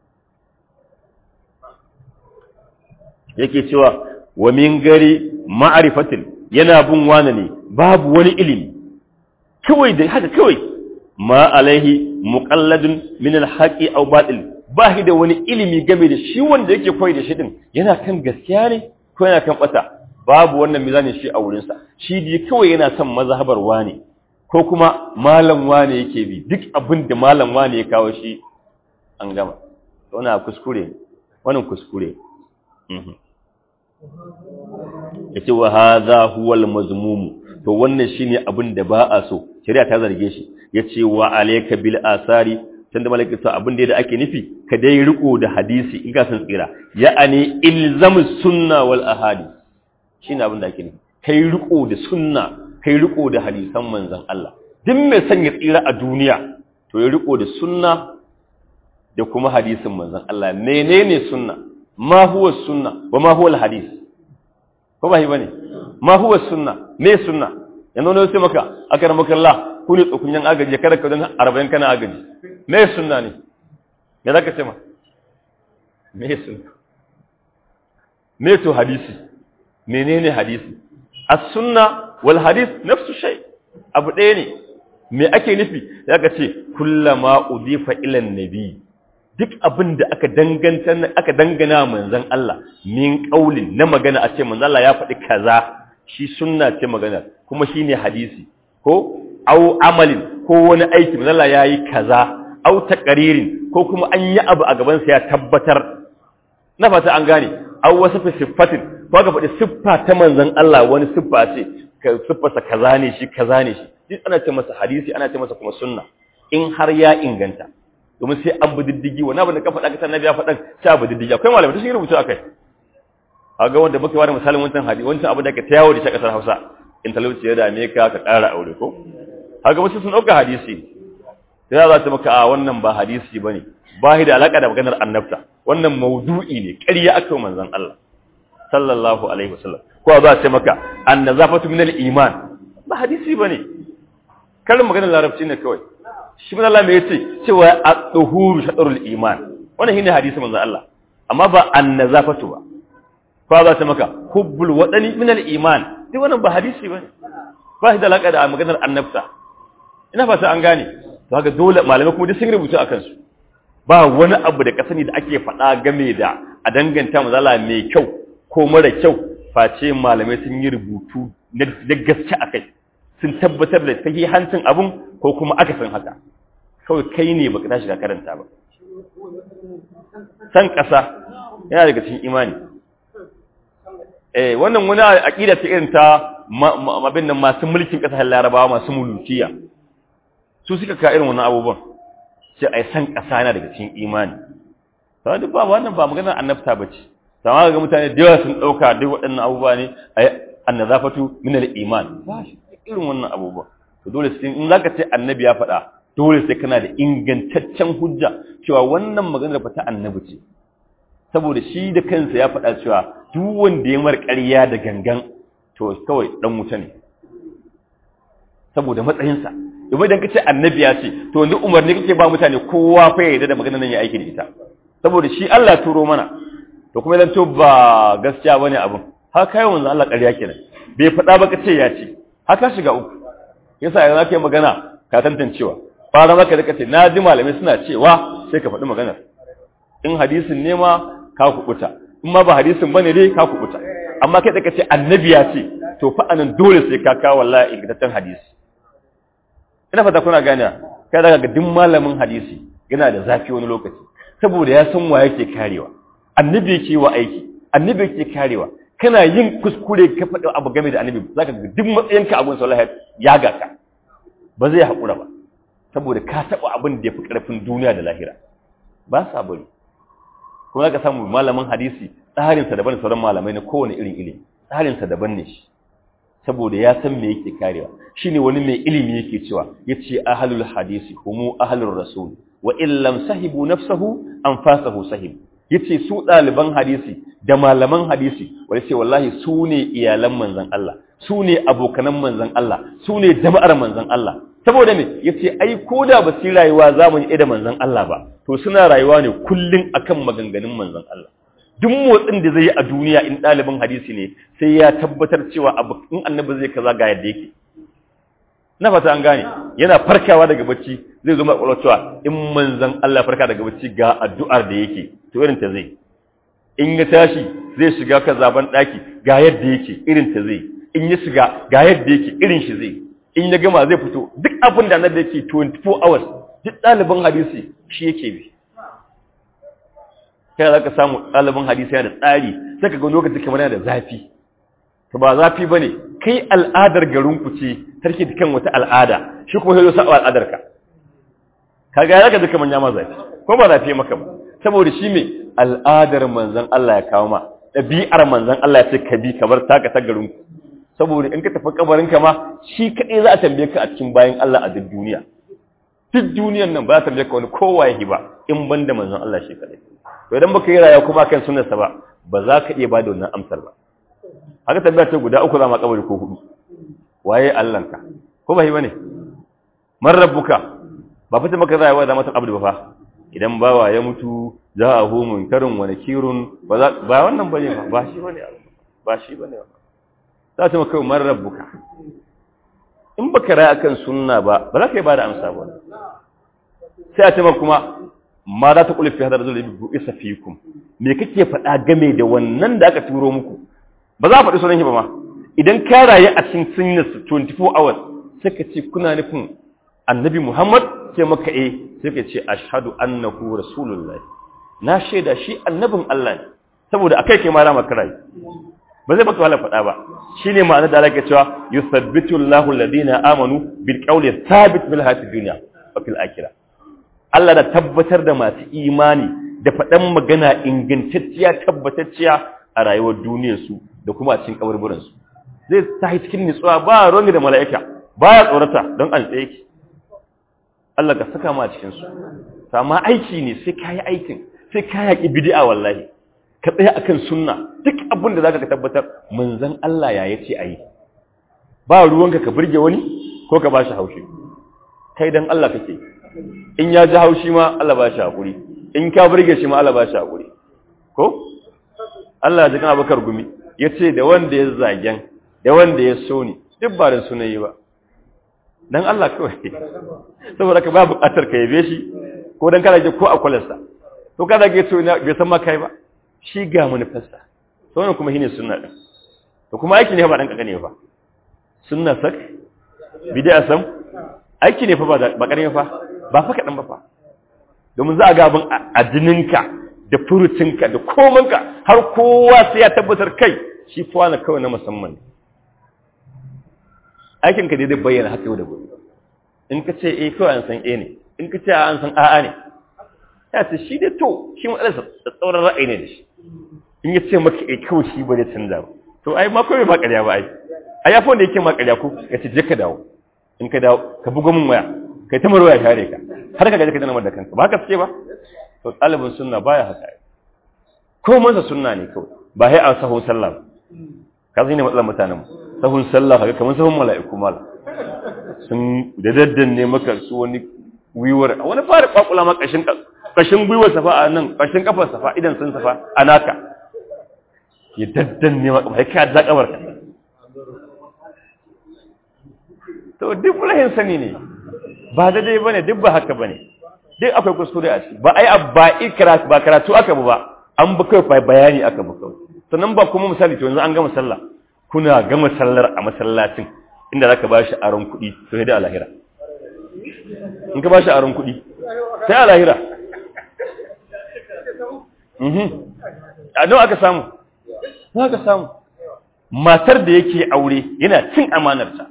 yake cewa wa min gari ma'rifatin yana bin wani ne babu wani ilimi kawai da haka kawai ma alaihi muqalladun min alhaqi aw batil ba shi da wani ilimi game da shi wanda yake koyi da shi din yana kan gaskiya ne ko yana kan bata babu wannan mizanin shi a wurin sa shi dai kawai yana son mazhabar wani ko kuma malam wani yake bi duk abin da malam wani ya kawo shi an gama wannan kuskure wannan kuskure mhm yace wa hadha huwa al-mazmum to wannan shine abin da ba a so shari'a ta zarge shi yace wa alayka bil asari tunda malaka to abin da ake nufi ka dai riko da hadisi in ka san tsira ya'ani ilzamu sunna wal ahadith shine abin da ake nufi kai riko da sunna kai riko da hadisan manzon Allah duk mai son ya tsira a duniya to ya riko da sunna da kuma hadisin manzon Allah menene sunna ma huwa sunna wa ma huwa al hadith ko ba shi bane ma huwa sunna me sunna yanzu ne sai maka akar maka Allah ku ne tsokunyan agaji kada ka dan 40 kana agaji me sunna ne me zaka ce ma me sunna me to hadisi menene hadisi as-sunna wal hadith nafsu shay abu ɗaya ne me ake nufi zaka ce kullama udifa ila nabi duk abin da aka danganta aka dangana manzon Allah min qaulin na magana a ce manzon Allah ya faɗi kaza shi sunna ce magana kuma shine hadisi ko au amalin ko wani aiki manzon Allah yayi kaza au taqririn ko kuma an yi abu a gaban sa ya tabbatar na fata an gane au wasu siffatin ko ga faɗi siffa ta manzon Allah wani siffa ce siffarsa kaza ne shi kaza ne shi duk ana ce masa hadisi ana ce masa kuma sunna in har ya inganta domin sai an bi diddigi wani abin da ka faɗa ka annabi ya faɗa sai abu diddigi akwai malamai da sun rubuta akai kaga wanda muke wani misalin wancan hadisi wancan abu da ka tayawo da shi kasar Hausa in talauci ya dame ka ka ƙara aure ko kaga wasu sun dauka hadisi sai za ta maka a wannan ba hadisi bane ba shi da alaka da maganar annabta wannan maudu'i ne ƙarya aka yi manzon Allah sallallahu alaihi wasallam ko za ta maka annazafatu min al-iman ba hadisi bane kalmar maganar larabci ne kawai shi mun Allah me yace cewa at-tuhuru shatrul iman wannan shine hadisi manzon Allah amma ba annazafatu ba ko za ta maka hubbul wadani min al-iman duk wannan ba hadisi bane ba shi da alaka da maganar annabta ina fata an gane to haka dole malamai kuma duk sun rubuta akan su ba wani abu da kasani da ake faɗa game da a danganta mazala mai kyau ko mara kyau face malamai sun yi rubutu na gaske akai sun tabbatar da sahihancin abun ko kuma aka san haka kawai kai ne baka tashi ka karanta ba san ƙasa yana daga cikin imani eh wannan wani aqida ce irin ta abin nan masu mulkin ƙasashen Larabawa masu mulukiya su suka ka irin wannan abubuwan sai ai san ƙasa yana daga cikin imani to duk ba wannan ba maganar annabta bace sama ga mutane da yawa sun dauka duk waɗannan abubuwa ne ai annazafatu min al-iman ba shi irin wannan abubuwa to dole sai in zaka ce annabi ya faɗa dole sai kana da ingantaccen hujja cewa wannan maganar fa ta annabi ce saboda shi da kansa ya faɗa cewa duk wanda ya mar ƙarya da gangan to kawai dan wuta ne saboda matsayinsa domin idan kace annabi ya ce to yanzu umarni kake ba mutane kowa fa ya yarda da maganar nan ya aiki da ita saboda shi Allah turo mana to kuma idan to ba gaskiya bane abin har kai wanzu Allah ƙarya kenan bai faɗa ba kace ya ce haka shiga uku yasa yanzu zaka yi magana ka tantancewa fara maka da kace na ji malamai suna cewa sai ka faɗi maganar in hadisin ne ma ka kubuta in ma ba hadisin bane dai ka kubuta amma kai da kace annabi ya ce to fa anan dole sai ka kawo wallahi ingantaccen hadisi ina fata kuna gane kai daga ga duk malamin hadisi yana da zafi wani lokaci saboda ya san wa yake karewa annabi yake wa aiki annabi yake karewa kana yin kuskure ka faɗi abu game da annabi zaka ga duk matsayinka abun sallah ya ga ka ba zai haƙura ba saboda ka taɓa abin da ya fi ƙarfin duniya da lahira ba sa bari kuma zaka samu malamin hadisi tsarinsa daban da sauran malamai na kowane irin ilimi tsarinsa daban ne shi saboda ya san me yake karewa shine wani mai ilimi yake cewa yace ahlul hadisi humu ahlur rasul wa illam sahibu nafsahu anfasahu sahib yace su ɗaliban hadisi da malaman hadisi wanda ce wallahi su ne iyalan manzon Allah su ne abokanan manzon Allah su ne jama'ar manzon Allah saboda me yace ai koda ba su rayuwa zamani da manzon Allah ba to suna rayuwa ne kullun akan maganganun manzon Allah duk motsin da zai yi a duniya in ɗalibin hadisi ne sai ya tabbatar cewa abu in annabi zai kaza ga yadda yake na fata an gane yana farkawa daga bacci zai zo mai cewa in manzon Allah farka daga bacci ga addu'ar da yake to irin ta zai in ya tashi zai shiga ka zaban daki ga yadda yake irin ta zai in ya shiga ga yadda yake irin shi zai in ya gama zai fito duk abin da annabi yake 24 hours duk ɗalibin hadisi shi yake bi kai za ka samu ɗalibin hadisi yana da tsari sai ka ga lokaci kamar yana da zafi to ba zafi ba ne kai al'adar garinku ce tarki da kan wata al'ada shi kuma sai sa al'adar ka ka ga ya ka duka manya ma zafi ko ba zafi maka ba saboda shi me al'adar manzon Allah ya kawo ma ɗabi'ar manzon Allah ya ce ka bi kamar taka ta garinku saboda in ka tafi kabarin ka ma shi kaɗai za a tambaye ka a cikin bayan Allah a duk duniya duk duniyan nan ba za a tambaye ka wani kowa ya ba in ban da manzon Allah shi kaɗai to idan baka yi rayuwa kuma kan sunnarsa ba ba za ka iya bada wannan amsar ba haka tambaya ce guda uku za ma kabari ko hudu waye Allahnka ko ba yi bane man rabbuka ba fita maka rayuwa da mata abdu ba fa idan bawa ya mutu za a hu munkarun wa nakirun ba za ba wannan bane ba ba shi bane ba shi bane za ta maka man rabbuka in baka rayu akan sunna ba ba za ka yi bada amsa ba sai a ce maka kuma ma za ta kula fi hadar zuwa bu isa fikum me kake faɗa game da wannan da aka turo muku ba za a faɗi sunan shi ba ma idan ka rayu a cikin sunna 24 hours sai ka ce kuna nufin annabi Muhammad sai maka eh sai ka ce ashhadu annahu rasulullah na shaida shi annabin Allah ne saboda akai kai ma rama karai ba zai baka wala faɗa ba shine ma'anar da Allah cewa yusabbitu Allahu alladhina amanu bil qawli thabit bil hayatid dunya wa fil akhirah Allah da tabbatar da masu imani da faɗan magana ingantacciya tabbatacciya a rayuwar duniyarsu da kuma a cikin kaburburansu zai tahi cikin nutsuwa ba ruwan da mala'ika ba ya tsorata don an tsaye ki Allah ka saka ma a cikinsu amma aiki ne sai ka yi aikin sai ka yaƙi bidi'a wallahi ka tsaya akan sunna duk abin da zaka ka tabbatar manzon Allah ya yace ayi ba ruwanka ka burge wani ko ka bashi haushi kai dan Allah kake in ya ji haushi ma Allah ba shi hakuri in ka burge shi ma Allah ba shi hakuri ko Allah ya ji kan Abubakar gumi yace da wanda ya zagen da wanda ya so ni duk ba da sunayi ba dan Allah kawai saboda ka ba buƙatar ka yabe shi ko dan kana ji ko a kwalarsa to kada ga to bai san ma kai ba shi ga manufarsa to wannan kuma shine sunna din to kuma aiki ne ba dan kakane ba sunna sak bid'a sam aiki ne fa ba ba karami fa ba fa kadan ba fa domin za a ga abin a jininka da furucinka da komanka har kowa sai ya tabbatar kai shi fa na kawai na musamman aikin ka dai zai bayyana haka yau da gobe in ka ce eh kawai an san eh ne in ka ce an san a'a ne ya ce shi dai to shi matsalarsa da tsauran ra'ayi ne da shi in ya ce maka eh kawai shi ba zai canza ba to ai ma kawai ba ƙarya ba ai ai ya wanda yake ma ƙarya ko ya ce je ka dawo in ka dawo ka bugo min waya kai ta marwaya share ka har ka gaji ka dana da kanka ba haka suke ba to ɗalibin sunna baya haka ko mansa sunna ne kawai ba sai a sahun sallah ba ka zai ne matsalar mutanen sahun sallah haka kamar sahun mala'iku mala sun da daddanne maka su wani wiwar wani fara kwakula ma kashin kashin gwiwar safa a nan kashin kafar safa idan sun safa a naka ya daddanne maka ba ka da kabar ka to duk rahin sani ne ba daidai bane duk ba haka bane duk akwai kuskure a ciki ba ai ba ikra ba karatu aka ba an ba kai bayani aka ba kawai sannan ba kuma misali to yanzu an gama sallah kuna gama sallar a masallacin inda zaka bashi aron kuɗi to sai da alahira in ka bashi aron kuɗi sai alahira mhm a nawa aka samu nawa aka samu matar da yake aure yana cin amanarta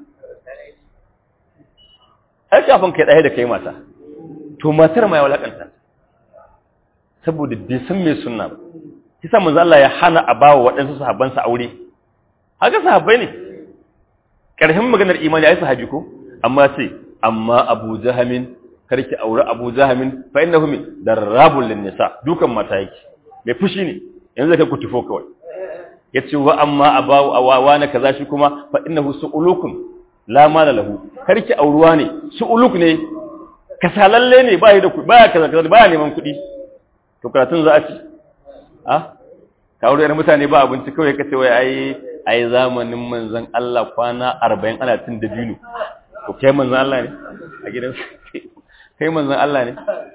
ai kafin kai ɗaya da kai mata to matar ma ya walakanta saboda bai san me sunna ba kisa manzo Allah ya hana a bawa waɗansu sahabbansa aure haka sahabbai ne ƙarshen maganar imani ai sahabi ko amma sai amma Abu Jahamin karki aure Abu Jahamin fa innahu min darrabul nisa dukan mata yake mai fushi ne yanzu kai ku tufo kawai yace wa amma abawu awawa na kaza shi kuma fa innahu su'ulukum la mala lahu karki auruwa ne su'uluk ne kasalalle ne ba da kuɗi baya kaza kaza baya neman kuɗi to karatun za a ci ah ka aure mutane ba abinci kawai kace wai ai ai zamanin manzon Allah kwana 40 ana tun da binu to kai manzon Allah ne a gidan kai manzon Allah ne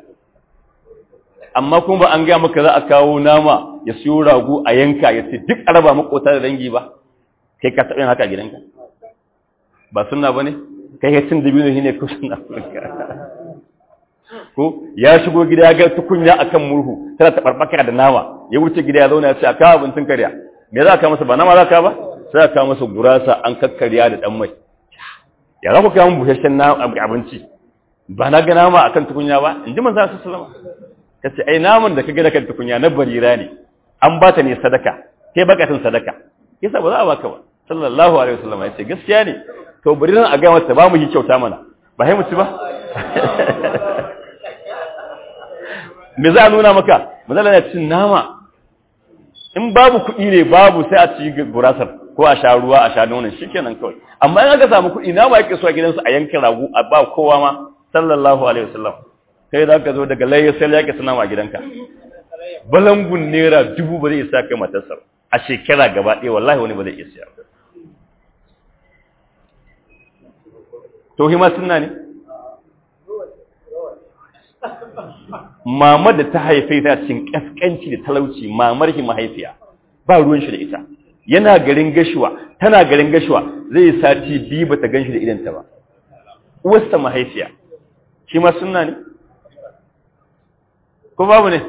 amma kuma ba an ga maka za a kawo nama ya siyo rago a yanka ya ce duk araba makota da dangi ba kai ka taɓa haka a gidanka ba sunna bane kai ya cin da binu shine ko sunna ko ya shigo gida ya ga tukunya akan murhu tana ta barbaka da nama ya wuce gida ya zauna ya ce a kawo abincin karya me za ka masa ba nama za ka ba sai ka masa gurasa an kakkarya da dan mai ya za ku kawo busasshen abinci ba na ga nama akan tukunya ba in ji manzo sallallahu alaihi ka ce ai naman da ka ga kan tukunya na barira ne an ba ta ne sadaka kai bakatun sadaka yasa ba za a baka ba sallallahu alaihi wasallam ya ce gaskiya ne to bariran a ga mata ba mu yi kyauta mana ba sai mu ci ba me za a nuna maka mazala na cin nama in babu kuɗi ne babu sai a ci gurasar ko a sha ruwa a sha nonon shi kenan kawai amma in aka samu kuɗi nama yake so a gidansu a yankin ragu a ba kowa ma sallallahu alaihi wasallam kai za ka zo daga layyar sai yake suna ma gidanka balangun naira dubu ba zai isa kai matarsa a shekara gaba ɗaya wallahi wani ba zai iya siya to hima sunna ne mamar da ta haife ta cikin kaskanci da talauci mamar shi mahaifiya ba ruwan shi da ita yana garin gashuwa tana garin gashuwa zai sati biyu bata gan shi da idanta ba uwarsa mahaifiya shi ma sunna ne ko babu ne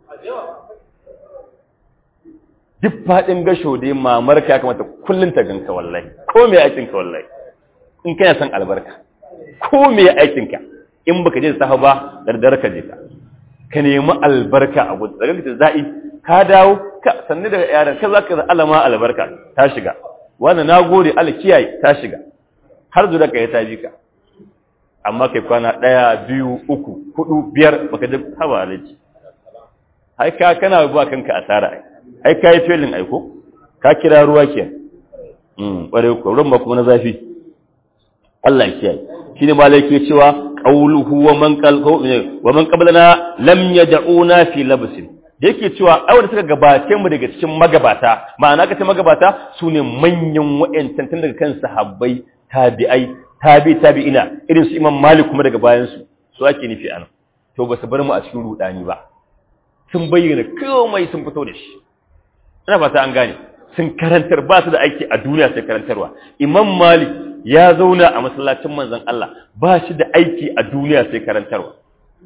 duk faɗin gasho dai mamar ka ya kamata kullum ta ganka wallahi ko me aikin ka wallahi in kana son albarka ko me aikin ka in baka je safa ba dardar ka je ka ka nemi albarka a gudu daga ta za'i ka dawo ka sanni daga yaran ka zaka alama albarka ta shiga wanda nagode Allah kiyaye ta shiga har zuwa ka ya ta bi ka amma kai kwana ɗaya biyu uku hudu biyar baka ji haba alaji ai ka kana ba kanka asara ai ai ka yi felin aiko ka kira ruwa ke mm bare ko ruwan kuma na zafi Allah ya kiyaye shine malai ke cewa qawluhu wa man qalqu wa man qablana lam yad'una fi labsin da yake cewa ai wanda suka gabace mu daga cikin magabata ma'ana kace magabata sune manyan wa'antan tun daga kan sahabbai tabi'ai tabi tabi'ina irin su imam malik kuma daga bayan su su ake nufi anan to ba su bar mu a cikin rudani ba sun bayyana komai sun fito da shi ina fata an gane sun karantar ba su da aiki a duniya sai karantarwa imam malik ya zauna a masallacin manzon Allah ba shi da aiki a duniya sai karantarwa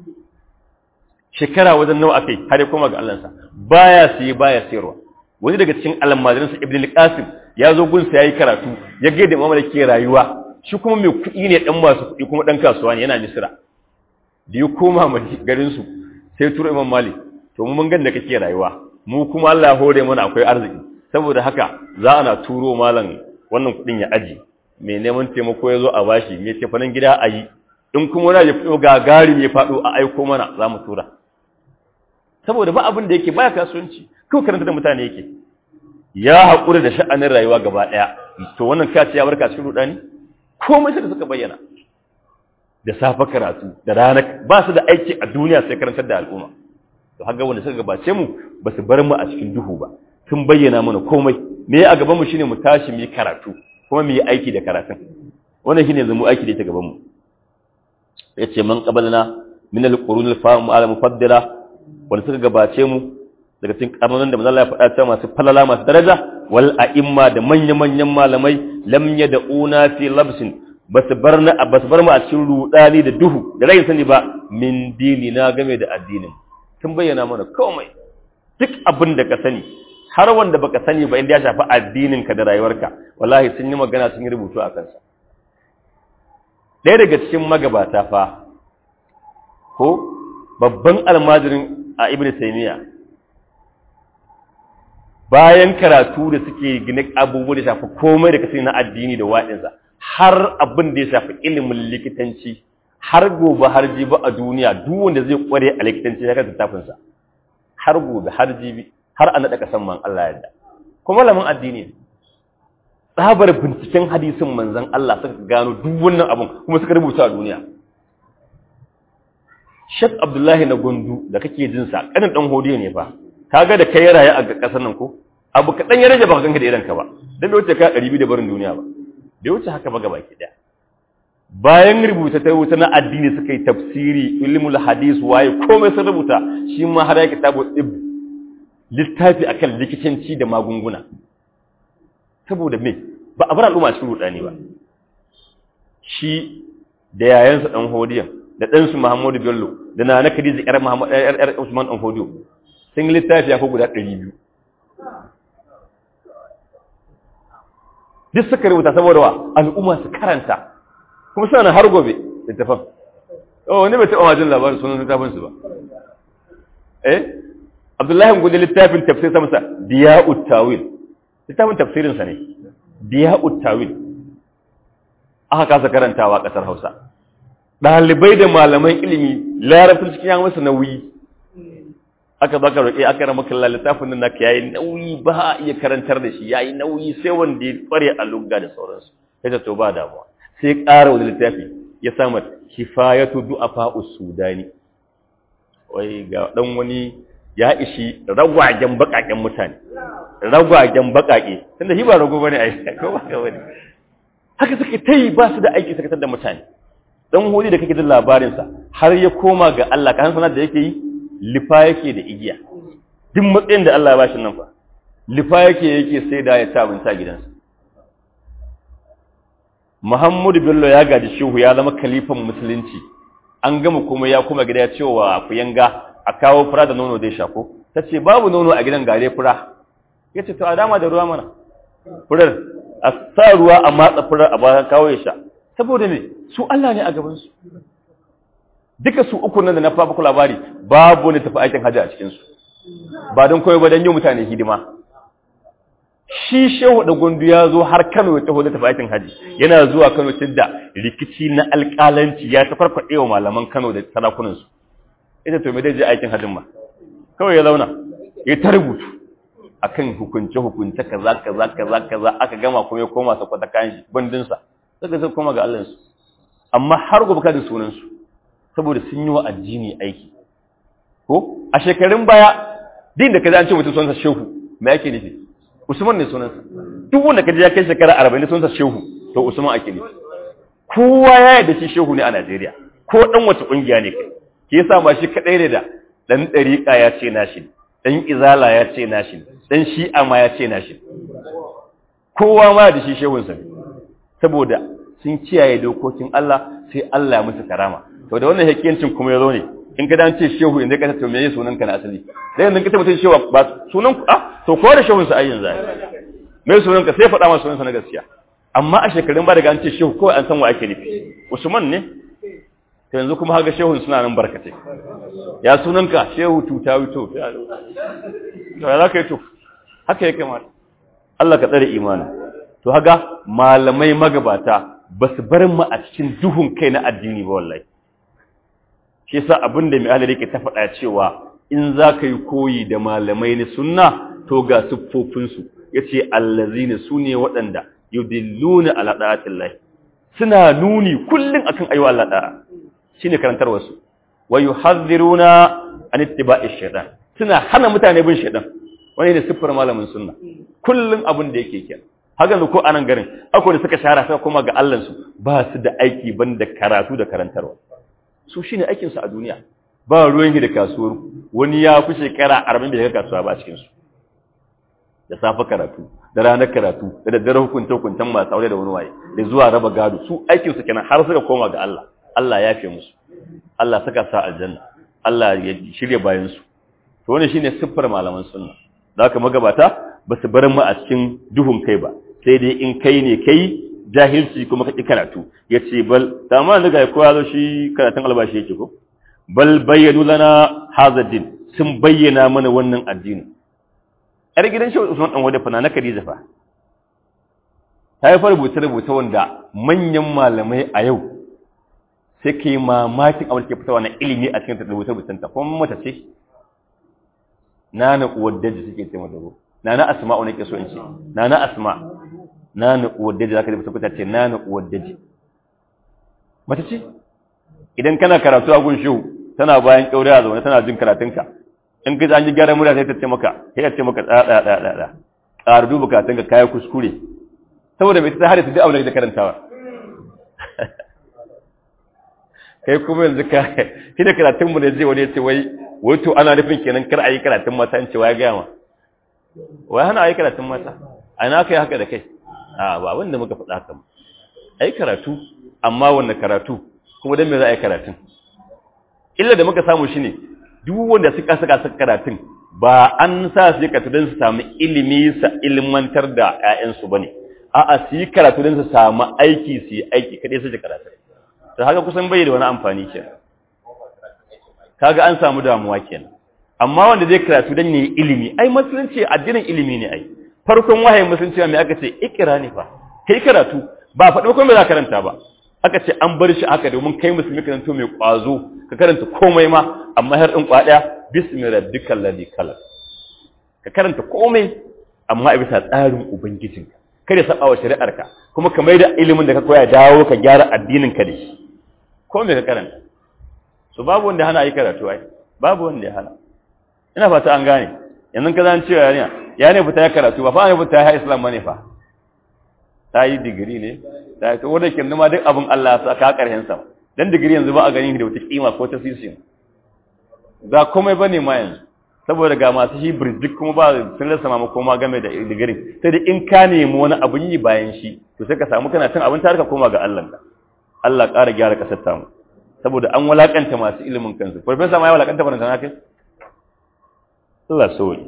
shekara wajen nawa akai har ya koma ga Allah sa baya sai baya sayarwa wani daga cikin almajiransa ibn al-qasim ya zo gunsa yayi karatu ya ga da imam malik ke rayuwa shi kuma mai kuɗi ne ɗan masu kuɗi kuma ɗan kasuwa ne yana misira da ya koma garinsu sai turo imam malik to mu mun gan da kake rayuwa mu kuma Allah ya hore mana akwai arziki saboda haka za ana turo malam wannan kuɗin ya aji mai neman taimako ya zo a bashi mai tafanin gida a yi in kuma wani ya fito gagari mai faɗo a aiko mana za mu tura saboda ba abin da yake baya kasuwanci kawai karanta da mutane yake ya haƙura da sha'anin rayuwa gaba ɗaya to wannan kace ya barka cikin rudani komai sai da suka bayyana da safa karatu da rana ba su da aiki a duniya sai karantar da al'umma to haka wanda suka gabace mu ba su bar mu a cikin duhu ba sun bayyana mana komai me a gaban mu shine mu tashi mu yi karatu kuma mu yi aiki da karatun wannan shine zamu aiki da ita gaban mu yace man qabalna min al-qurun al-fa'um ala mufaddala wanda suka gabace mu daga cikin karnonin da manzo Allah ya faɗa cewa masu falala masu daraja wal a'imma da manya-manyan malamai lam yad'una fi labsin basu bar na basu bar mu a cikin rudani da duhu da rai sani ba min dini na game da addinin sun bayyana mana komai duk abin da ka sani har wanda baka sani ba inda ya shafi addinin ka da rayuwarka wallahi sun yi magana sun yi rubutu a kansa ɗaya daga cikin magabata fa ko babban almajirin a ibnu taymiya bayan karatu da suke gine abubuwa da shafi komai da kasi na addini da waɗinsa har abin da ya shafi ilimin likitanci har gobe har jibi a duniya duk wanda zai kware a likitanci ya kasa tafinsa har gobe har jibi har a naɗa ƙasan man Allah yadda kuma malamin addini tsabar binciken hadisin manzon Allah suka gano duk wannan abin kuma suka rubuta a duniya Sheikh Abdullahi na Gundu da kake jin sa kanin dan hodiyo ne fa kaga da kai raye a kasar nan ko abu kadan ya rage baka ganka da idan ka ba dan bai wuce ka 200 da barin duniya ba bai wuce haka ba gaba ki daya bayan rubuta ta wuta na addini suka yi tafsiri ilmul hadis waye komai sun rubuta shi ma har ya kitabu tib littafi akan likitanci da magunguna saboda me ba a bar al'umma cikin rudani ba shi da yayansa dan hodiyan da ɗansu Muhammadu Bello da na na Khadija ƴar Muhammad ƴar ƴar Usman dan hodiyo sun yi littafi ya ko guda 200 duk suka rubuta saboda wa al'umma su karanta kuma suna har gobe littafin oh wani bai taɓa majin labarin sunan littafin su ba eh Abdullahi gudu littafin tafsir sa masa Diya'ut Tawil littafin tafsirin sa ne Diya'ut Tawil aka kasa karantawa ƙasar Hausa ɗalibai da malaman ilimi larabci cikin yawon masa nauyi aka baka roƙe aka rama kalla littafin nan naka yayi nauyi ba a iya karantar da shi yayi nauyi sai wanda ya kware a lugga da sauransu sai ta to ba damuwa sai ƙara wani littafi ya samu kifayatu du'afa usudani wai ga dan wani ya ishi ragwagen bakaken mutane ragwagen bakake tunda shi ba rago bane ai ko ba ka bane haka suke tai ba su da aiki sakatar da mutane dan hudi da kake jin labarin sa har ya koma ga Allah ka san sanar da yake yi lifa yake da igiya duk matsayin da Allah ya bashi nan fa lifa yake yake sai da ya ci abinci a gidansa Muhammadu Bello ya gaji shehu ya zama kalifan musulunci an gama kuma ya kuma gida ya ce wa kuyanga a kawo fura da nono zai shako ta ce babu nono a gidan gare fura ya ce to a dama da ruwa mana furar a sa ruwa a matsa furar a bayan kawo ya sha saboda me su Allah ne a gabansu duka su uku nan da na fafa labari babu wani tafi aikin hajji a cikinsu ba don koyo ba don yi mutane hidima shi shehu da gundu ya zo har kano ya taho da tafi aikin hajji yana zuwa kano tun da rikici na alƙalanci ya ta farfaɗe wa malaman kano da sarakunansu ita to me dai je aikin hajjin ma kawai ya zauna ya ta rubutu akan hukunce hukunce kaza kaza kaza kaza aka gama kuma ya koma sa kwata kayan shi bandinsa suka sai koma ga Allah su amma har gobe kada sunan su saboda sun yi wa addini aiki ko a shekarun baya din da kaza an ce mutum sunansa shehu me yake nufi Usman ne sunansa duk wanda kaje ya kai shekara 40 sunansa shehu to Usman ake nufi kowa ya yarda shi shehu ne a Najeriya ko dan wace kungiya ne kai ke yasa ba shi kadai ne da dan dariqa ya ce nashi dan izala ya ce nashi dan shi'a ma ya ce nashi kowa ma da shi shehun sa saboda sun kiyaye dokokin Allah sai Allah ya musu karama to da wannan hakiyancin kuma yazo ne in ka dan ce shehu inda ka to meye sunan ka na asali sai yanzu ka tabbata shehu ba sunan ku ah to ko da shehun sa ayyin zai me sunan ka sai faɗa masa sunan sa na gaskiya amma a shekarun ba daga an ce shehu kawai an san wa ake nufi Usman ne to yanzu kuma haka shehun suna nan barkatai ya sunanka shehu tuta wuto to ya za ka yi to haka ya kamata Allah ka tsare imanin to haka malamai magabata ba su bar mu a cikin duhun kai na addini ba wallahi shi yasa abin da mai halari ke ta faɗa cewa in za ka yi koyi da malamai na sunna to ga siffofinsu ya ce allazina su ne waɗanda yudilluna ala da'atillahi suna nuni kullum akan ayyuka Allah da'a shine karantarwar su wa yuhadhiruna an ittiba'i shaytan suna hana mutane bin shaytan wani ne siffar malamin sunna kullum abin da yake kenan haka ko anan garin akwai da suka shara suka koma ga Allah su ba su da aiki banda karatu da karantarwa su shine aikin su a duniya ba ruwan da kasuwar wani ya fi shekara 40 bai ga kasuwa ba cikin su da safa karatu da ranar karatu da daddare hukunta hukuntan masu aure da wani waye da zuwa raba gado su aikin su kenan har suka koma ga Allah Allah ya fi musu Allah saka sa aljanna Allah ya shirye bayan su to wannan shine siffar malaman sunna da haka magabata ba su bar mu a cikin duhun kai ba sai dai in kai ne kai jahilci kuma ka ki karatu yace bal tamam daga ko ya zo shi karatun albashi yake ko bal bayyanu lana hadha din sun bayyana mana wannan addini ‘yar gidan shi Usman ɗan wadda fana na Khadija fa, ta yi fa rubuce-rubuce wanda manyan malamai a yau sai ka yi mamakin abin ke fitawa na ilimi a cikin rubuce-rubucen ta, kuma mata ce, na na uwar daji suke ce mata ko, na na asma wani ke so in ce, na na asma, na na uwar daji za ka rubuta fita ce na na uwar daji. Mata ce, idan kana karatu a gun shehu, tana bayan ƙyaure a zaune tana jin karatunka, in ka an yi gyaran murya sai ta ce maka sai ta ce maka tsada tsada tsada ƙara duba karatun ka kayan kuskure saboda mai ta hada su duk abin da karantawa kai kuma yanzu ka shi da karatun mu ne zai wani ya ce wai wai to ana nufin kenan kar a yi karatun mata in ce wai gaya ma wai hana a yi karatun mata a na kai haka da kai a ba wanda muka faɗa haka ba a yi karatu amma wanne karatu kuma don me za a yi karatun illa da muka samu shine duk wanda suka saka suka karatun ba an sa su yi karatu don su samu ilimi sa ilmantar da 'ya'yansu ba ne a'a su yi karatu don su samu aiki su yi aiki kaɗai su ji karatu ta haka kusan bai da wani amfani ke kaga an samu damuwa kenan amma wanda zai karatu don yi ilimi ai musulunci addinin ilimi ne ai farkon wahayin musulunci mai aka ce ikira ne fa kai karatu ba faɗi kuma za karanta ba aka ce an bar shi haka domin kai musulmi karanto mai ƙwazo ka karanta komai ma amma har ɗin kwaɗaya bismi rabbikal ladhi khalaq ka karanta komai amma a bisa tsarin ubangijinka kada saba wa shari'arka kuma ka maida ilimin da ka koya dawo ka gyara addinin ka da shi komai ka karanta so babu wanda hana yi karatu ai babu wanda ya hana ina fata an gane yanzu ka zan cewa yarinya ya ne fita ya karatu ba fa ne fita ya islam bane fa ta yi digiri ne ta yi wanda ke nima duk abin Allah sa ka karhen sa dan digiri yanzu ba a ganin da wata kima ko ta sisi ba komai bane ma yanzu saboda ga masu shi birjik kuma ba sun rasa ma koma game da digirin sai da in ka nemi wani abun yi bayan shi to sai ka samu kana cin abin ka koma ga Allah ka Allah ƙara gyara ƙasar tamu saboda an walakanta masu ilimin kansu farfesa ma ya walakanta baranta na kai Allah sauyi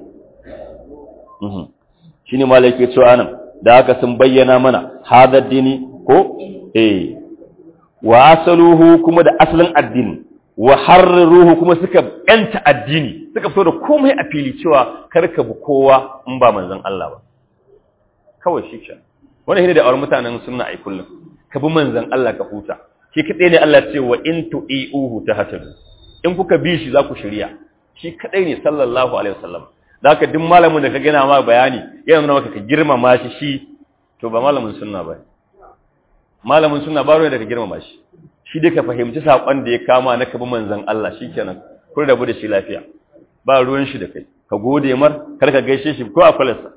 shi ne malai ke cewa nan da haka sun bayyana mana hadar dini ko eh wa asaluhu kuma da asalin addini wa harruhu kuma suka yanta addini suka fito da komai a fili cewa karka bu kowa in ba manzon Allah ba kawai shi ke wannan shine da awar mutanen sunna ai kullum ka bi manzon Allah ka huta shi kadai ne Allah ce wa in tu'iuhu tahtadu in kuka bi shi za ku shirya shi kadai ne sallallahu alaihi wasallam zaka duk malamin da ka gina ma bayani yana nuna maka ka girmama shi shi to ba malamin sunna ba malamin sunna ba ruwa da ka girmama shi shi dai ka fahimci sakon da ya kama na ka bi manzon Allah shikenan kun rabu da shi lafiya ba ruwan shi da kai ka gode mar kar ka gaishe shi ko a falasa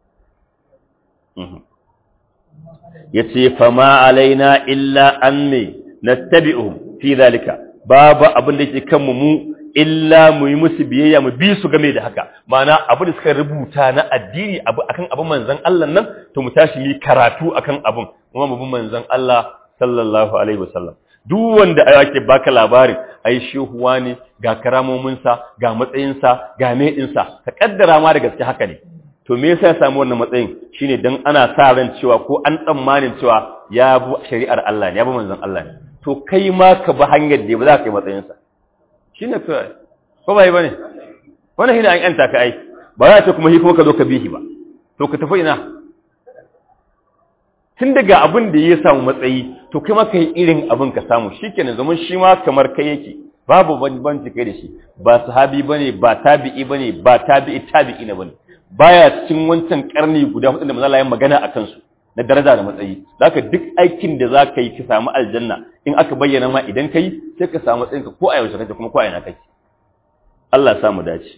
yace fama alaina illa anni nattabi'uhum fi zalika babu abin da yake kanmu mu illa mu yi musu biyayya mu bi su game da haka ma'ana abin da suka rubuta na addini abu akan abin manzon Allah nan to mu tashi mu karatu akan abin kuma mu bi manzon Allah sallallahu alaihi wasallam duk wanda ake baka labarin ai shehuwa ne ga karamominsa ga matsayinsa ga medinsa ka kaddara ma da gaske haka ne to me yasa ya samu wannan matsayin shine dan ana sa ran cewa ko an tsammanin cewa ya bi shari'ar Allah ne ya bi manzon Allah ne to kai ma ka bi hanyar da ba za ka yi matsayinsa shine kai ko bai bane wannan hina an yanta ka ai ba za ta kuma hi kuma ka zo ka bihi ba to ka tafi ina tun daga abin da ya samu matsayi to kai ma ka yi irin abin ka samu shikenan zaman shi ma kamar kai yake babu banbanci kai da shi ba sahabi bane ba tabi'i bane ba tabi'i tabi'i na bane baya cikin wancan karni guda hudu da manzo Allah ya magana akan su na daraja da matsayi zaka duk aikin da zaka yi ka samu aljanna in aka bayyana ma idan kai sai ka samu matsayin ka ko a yaushe kake kuma ko a ina kake Allah ya samu dace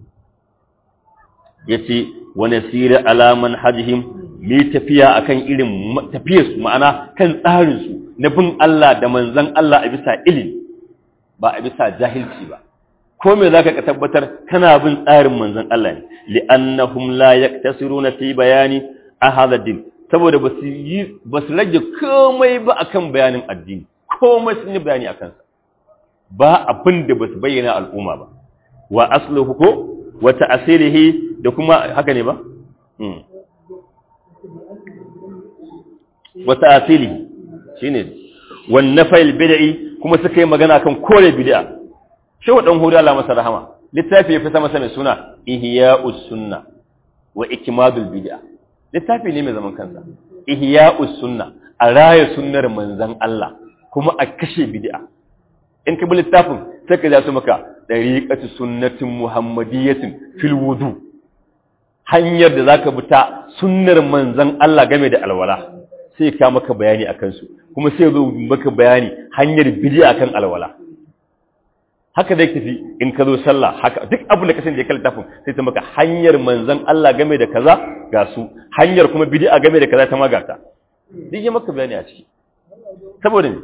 yace wa nasira ala manhajihim mi tafiya akan irin tafiyar su ma'ana kan tsarin su na bin Allah da manzon Allah a bisa ilimi ba a bisa jahilci ba ko me zaka ka tabbatar kana bin tsarin manzon Allah ne li'annahum la yaktasiruna fi bayani ahadha din saboda basu yi basu rage komai ba akan bayanin addini komai sun yi bayani akan sa ba abin da basu bayyana al'umma ba wa asluhu ko wa ta'silihi da kuma haka ne ba wa ta'silihi shine wan nafil bid'i kuma suka yi magana kan kore bid'a shi wa dan hudu Allah masa rahama littafi ya fi sama mai suna ihya'us sunna wa ikmadul bid'a littafi ne mai zaman kansa ihya'us sunna a raya sunnar manzon Allah kuma a kashe bid'a in ka bi littafin sai ka ja su maka dariqatu sunnatin muhammadiyatin fil wudu hanyar da zaka bi ta sunnar manzon Allah game da alwala sai ka maka bayani akan su kuma sai zo maka bayani hanyar bid'a kan alwala haka zai tafi in ka zo sallah haka duk abin da ka sani da ka littafin sai ta maka hanyar manzon Allah game da kaza ga su hanyar kuma bid'a game da kaza ta magata duk ya maka bayani a ciki saboda ne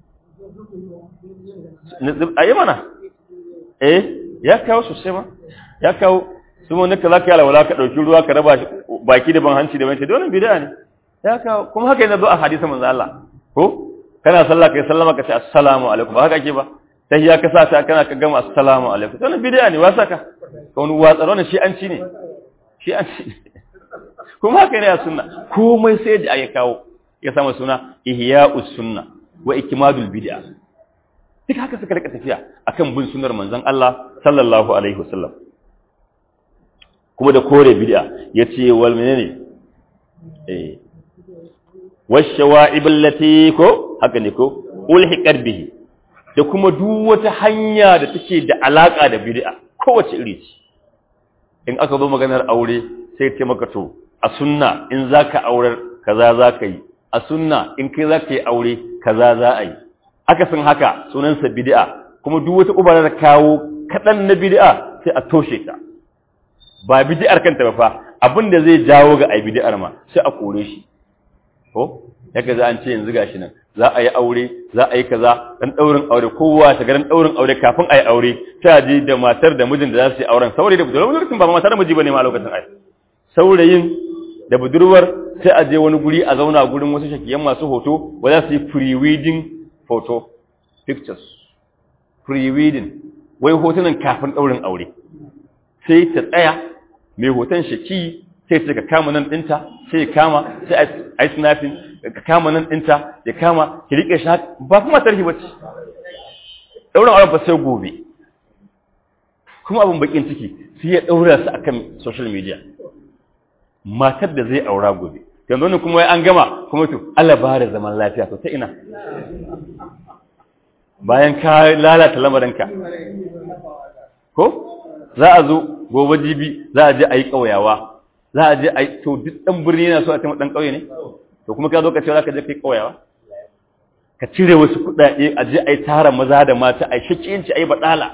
ayi mana eh ya kawo sosai ma ya kawo su mun naka zaka yi alwala ka dauki ruwa ka raba baki da ban hanci da banci wannan bid'a ne ya kawo kuma haka yana zo a hadisi manzo Allah ko kana sallah kai sallama ka ce assalamu alaikum ba haka ake ba sai ya kasa ta kana ka gama assalamu alaikum wannan bid'a ne wasa ka ka wani watsar wannan shi an ci ne shi an ci kuma haka ne ya sunna komai sai da ya kawo ya sama suna ihya'us sunna wa ikmadul bid'a duk haka suka rika tafiya akan bin sunnar manzon Allah sallallahu alaihi wasallam kuma da kore bid'a yace wal menene eh washawa'ib allati ko haka ne ko ulhiqat bihi da kuma duk wata hanya da take da alaka da bid'a kowace iri ce in aka zo maganar aure sai ce maka to a sunna in zaka aurar kaza zaka yi a sunna in kai zaka yi aure kaza za a yi aka san haka sunansa bid'a kuma duk wata ubarar kawo kadan na bid'a sai a toshe ta ba bid'ar kanta ba fa abinda zai jawo ga ai bid'ar ma sai a kore shi ko yaka za an ce yanzu gashi nan za a yi aure za a yi kaza dan daurin aure kowa ta garin daurin aure kafin a yi aure ta je da matar da mijin da za su yi auren saurayi da budurwar lokacin ba matar da miji bane ma a lokacin ai saurayin da budurwar sai a je wani guri a zauna gurin wasu shakiyan masu hoto ba za su yi pre-wedding photo pictures pre-wedding wai hotunan kafin daurin aure sai ta tsaya mai hoton shaki sai ta ka kama nan dinta sai ya kama sai a yi snapping ka kama nan ɗinta ya kama ki riƙe shi ba kuma tarhi ba ce ɗaurin auren ba sai gobe kuma abin bakin ciki sai ya ɗaura su akan social media matar da zai aura gobe yanzu wani kuma an gama kuma to Allah ba da zaman lafiya to ta ina bayan ka lalata lamarinka ko za a zo gobe jibi za a je a yi ƙauyawa za a je a yi to duk ɗan birni yana so a taimaka ɗan ƙauye ne to kuma ka zo ka ce za ka je kai ƙauyawa ka cire wasu kuɗaɗe a je a yi tara maza da mata a yi shakiyanci a yi baɗala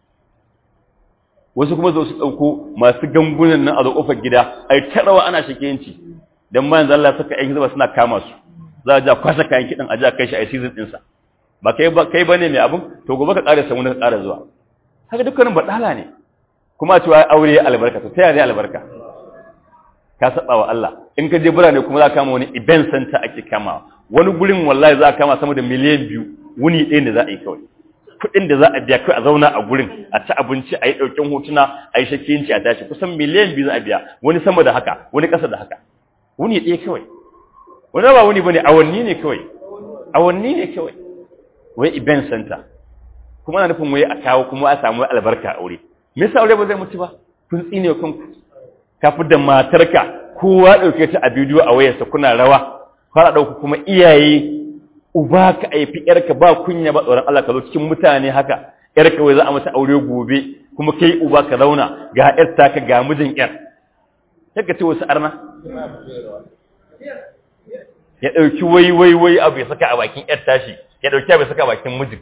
wasu kuma zo su ɗauko masu gangunan nan a zo ƙofar gida a yi taɗawa ana shakiyanci don bayan zalla suka aiki zuba suna kama su za a ja kwashe kayan kiɗan a ja kai shi a yi season ɗinsa ba kai ba kai bane mai abin to gobe ka ƙara samu ka ƙara zuwa haka dukkanin baɗala ne kuma a cewa aure albarka to ta yaya albarka ka saba wa Allah in ka je birane kuma za ka kama wani event center ake kama wani gurin wallahi za ka kama sama da miliyan biyu wuni ɗaya da za a yi kawai kuɗin da za a biya kawai a zauna a gurin a ci abinci a yi ɗaukin hotuna a yi shakkiyanci a tashi kusan miliyan biyu za a biya wani sama da haka wani ƙasa da haka wuni ɗaya kawai wani ba wuni bane awanni ne kawai awanni ne kawai wai event center kuma na nufin wai a kawo kuma a samu albarka a aure me yasa aure ba zai mutu ba kun tsine kanku kafi da matarka kowa ɗauke ta a bidiyo a wayarsa kuna rawa fara ɗauka kuma iyaye uba ka aifi yarka ba kunya ba tsoron Allah ka zo cikin mutane haka yarka wai za a mata aure gobe kuma kai uba ka zauna ga yar taka ga mijin yar yadda ce wasu arna ya ɗauki wai wai wai abu ya saka a bakin yar tashi ya ɗauki abu ya saka a bakin mijin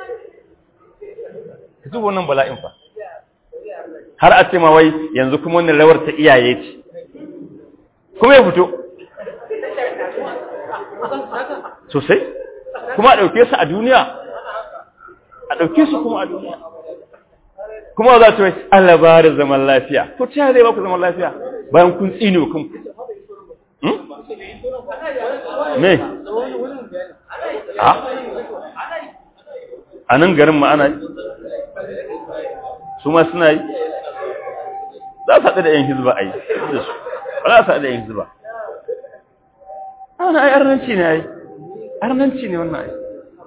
ka zuwa wannan bala'in fa har a ce ma wai yanzu kuma wannan rawar ta iyaye ce kuma ya fito sosai kuma a ɗauke su a duniya a ɗauke su kuma a duniya kuma za su wai Allah ba da zaman lafiya to ta zai ba ku zaman lafiya bayan kun tsini wa kanku me a nan garin ma ana yi su ma suna yi za su haɗu da ‘yan hizba a yi da su ba za su haɗu da ‘yan hizba ana ai arnanci ne ai arnanci ne wannan ai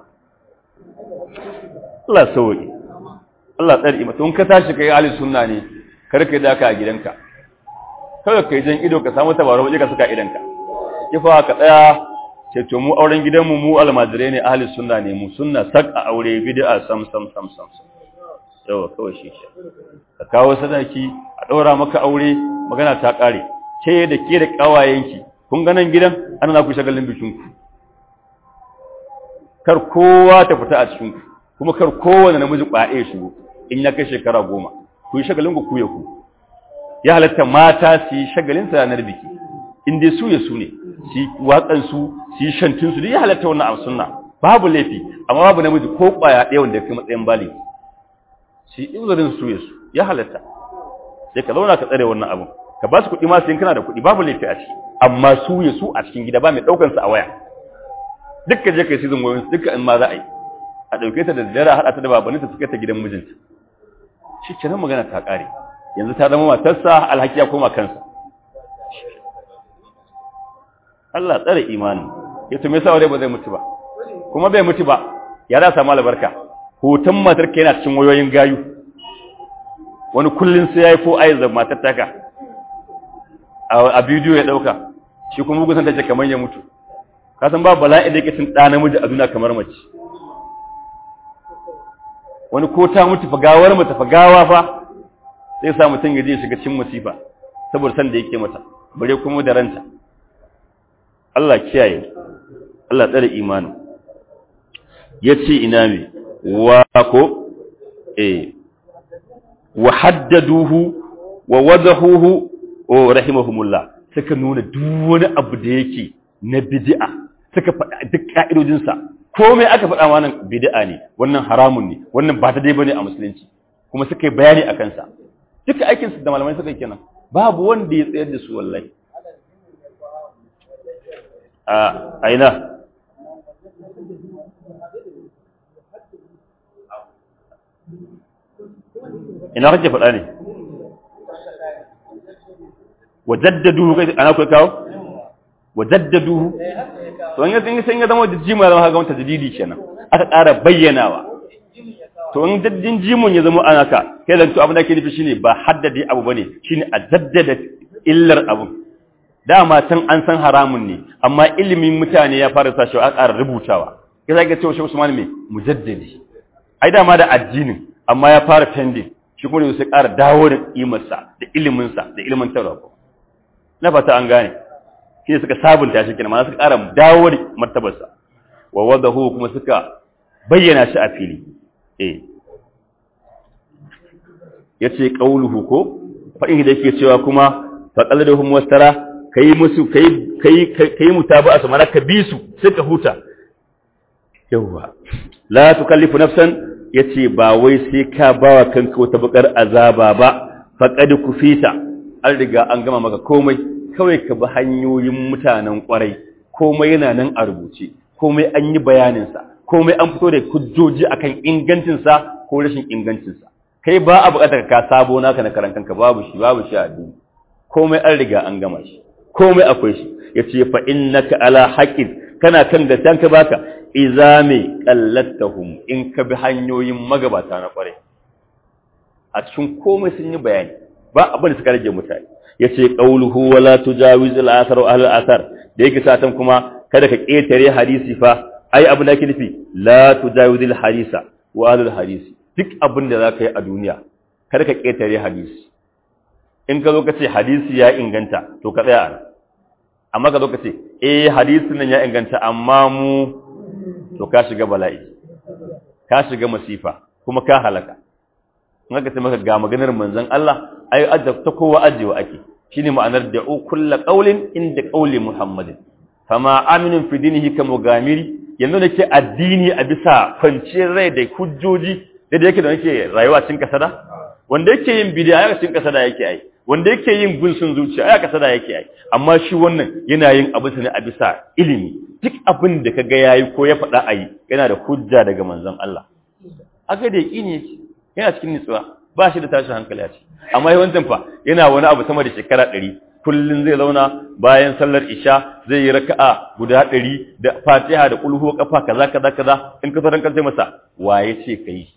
Allah sauƙi Allah tsari mata in ka tashi kai ahli sunna ne kar ka daka a gidanka kawai kai jan ido ka samu tabaro waje ka saka idanka kifa ka tsaya ce to mu auren gidanmu mu almajirai ne ahli sunna ne mu sunna sak a aure bid'a sam sam sam sam yawa kawai shi shi ka kawo sadaki a ɗaura maka aure magana ta ƙare ke da ke da ƙawayenki kun ganin gidan ana na ku shagalin bikinku kar kowa ta fita a cikinku kuma kar kowane namiji ƙwaɗe shigo in ya kai shekara goma ku yi shagalin ku ku ya ku ya halatta mata su yi shagalin sa ranar biki in dai su ya su ne su yi waƙansu su yi shantinsu duk ya halatta wannan a sunna babu laifi amma babu namiji ko ƙwaya ɗaya wanda ya kai matsayin baligi shi uzurin su yasu ya halatta sai ka zauna ka tsare wannan abun ka ba su kuɗi ma sai kana da kuɗi babu laifi a ciki amma su yasu a cikin gida ba mai ɗaukan su a waya dukkan je kai season wayoyin dukkan in ma za a yi a ɗauke ta da dare a haɗa ta da babanin ta suka ta gidan mijinta shi kenan magana ta ƙare yanzu ta zama matarsa alhaki ya koma kansa Allah tsare imani ya tume sa ba zai mutu ba kuma bai mutu ba ya za samu albarka hoton matar ka yana cikin wayoyin gayu wani kullun sai yayi ko ayi da matar taka a bidiyo ya dauka shi kuma bugun san tace kamar ya mutu ka san babu bala'i da yake cin da namiji a duniya kamar mace wani ko ta mutu fa gawar mata fa gawa fa sai sa mutun ya je shiga cikin musifa saboda san da yake mata bare kuma da ranta Allah kiyaye Allah tsare imani yace ina me wa ko eh wa haddaduhu wa wadahuhu o rahimahumullah suka nuna duk wani abu da yake na bid'a suka faɗa duk ka'idojinsa komai aka faɗa wannan bid'a ne wannan haramun ne wannan ba ta dai bane a musulunci kuma suka yi bayani a kansa duka aikin su da malamai suka yi kenan babu wanda ya tsayar da su wallahi a aina ina kake faɗa ne wajaddaduhu kai ana ku kawo wajaddaduhu to an yi sun ya zama da jima zama ga wata jadidi kenan aka ƙara bayyanawa to in daddin jimun ya zama ana ka kai zanto abin da ke nufi shine ba haddade abu bane shine a jaddada illar abu dama can an san haramun ne amma ilimin mutane ya fara sashi a ƙara rubutawa kai zaka ce wa Usman me mujaddidi ai dama da addinin amma ya fara pending shi kuma sai ƙara dawo da imarsa da iliminsa da ilimin taurako na fata an gane shi ne suka sabunta shi kenan ma suka ƙara dawo da martabarsa wa wadahu kuma suka bayyana shi a fili eh yace qauluhu ko fa in da yake cewa kuma fa qalladuhum wastara kai musu kai kai kai mutaba'a su maraka bisu suka huta yawa la tukallifu nafsan yace ba wai sai ka bawa kanka wata bakar azaba ba faqad kufita an riga an gama maka komai kawai ka bi hanyoyin mutanen kwarai komai yana nan a rubuce komai an yi bayaninsa komai an fito da hujjoji akan ingancinsa ko rashin ingancinsa kai ba a buƙatar ka sabo naka na karan kanka babu shi babu shi a addini komai an riga an gama shi komai akwai shi yace fa innaka ala haqqin kana kan gaskiyan ka baka idza mai qallattahum in ka bi hanyoyin magabata na kwarai a cikin komai sun yi bayani ba abin da suka rage mutane yace qauluhu wala tujawiz al-athar wa ahli al-athar da yake satan kuma kada ka ketare hadisi fa ai abin da yake nufi la tujawiz al-hadisa wa ahli al-hadisi duk abin da zaka yi a duniya kada ka ketare hadisi in ka zo ka ce hadisi ya inganta to ka tsaya a amma ka zo ka ce eh hadisin nan ya inganta amma mu to ka shiga bala'i ka shiga masifa kuma ka halaka in aka ce maka ga maganar manzon Allah ai adda ta kowa ajewa ake shine ma'anar da kullu qaulin inda qauli muhammadin fama aminin fi dinihi ka mugamiri yanzu nake addini a bisa kwanciyar rai da hujjoji da yake da nake rayuwa cikin kasada wanda yake yin bid'a ya cikin kasada yake ai wanda yake yin gunsun zuciya ya kasada yake ai amma shi wannan yana yin abu ne a bisa ilimi duk abin da kaga yayi ko ya faɗa ayi yana da hujja daga manzon Allah aka da yaqini yake yana cikin nutsuwa ba shi da tashin hankali a ciki amma yawancin fa yana wani abu sama da shekara ɗari kullum zai zauna bayan sallar isha zai yi raka'a guda ɗari da fatiha da kulhu kafa kaza kaza kaza in ka sauran kalce masa waye ce kai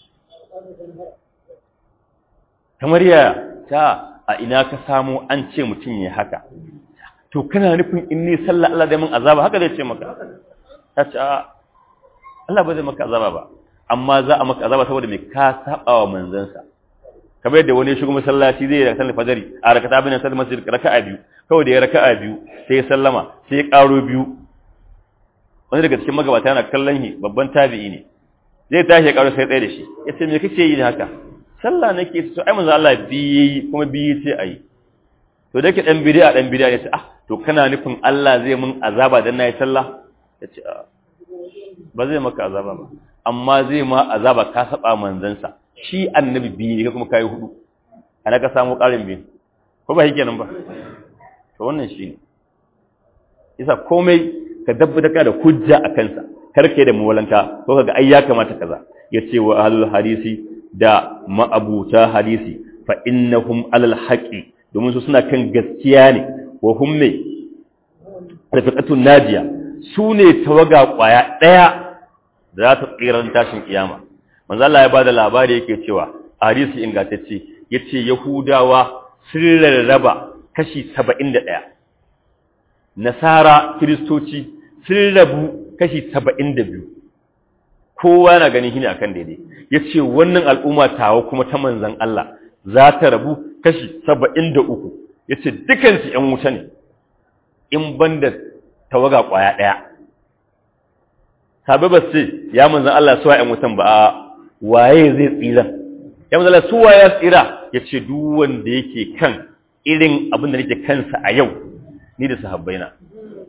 kamar ya ta a ina ka samu an ce mutum ya haka to kana nufin in ni sallah Allah zai min azaba haka zai ce maka ta ce Allah ba zai maka azaba ba amma za a maka azaba saboda mai ka saba wa manzansa kamar yadda wani shigo masallaci zai yi sallar fajari a rakata bin sallar masjid raka'a biyu kawai da ya raka'a biyu sai ya sallama sai ya karo biyu wani daga cikin magabata yana kallon shi babban tabi'i ne zai tashi ya karo sai tsaye da shi ya ce me kake yi haka sallah nake so ai manzo Allah biyi kuma biyi ce ayi to da ke dan bid'a dan bid'a ya ce ah to kana nufin Allah zai mun azaba dan nayi sallah ya ce ba zai maka azaba ba amma zai ma azaba ka saba manzansa shi annabi biyu ne kuma kai hudu ana ka samu karin biyu ko ba yake nan ba to wannan shine isa komai ka dabbata ka da hujja a kansa kar kai da muwalanta ko kaga ai ya kamata kaza yace wa ahlul hadisi da ma'abuta hadisi fa innahum alal haqi domin su suna kan gaskiya ne wa hum ne rafiqatun najiya su ne tawaga kwaya daya da za ta tsiran tashin kiyama manzo Allah ya bada labari yake cewa hadisi ingantacce yace yahudawa sun rarraba kashi 71 nasara kristoci sun rabu kashi 72 kowa na ganin shine akan daidai yace wannan al'umma tawa kuma ta manzon Allah za ta rabu kashi 73 yace dukan su ƴan wuta ne in banda tawaga kwaya daya sabai ba ce ya manzan Allah suwa ‘yan wutan ba a waye zai tsira ya manzan Allah suwa ya tsira ya ce wanda yake kan irin abin da nake kansa a yau ni da sahabbaina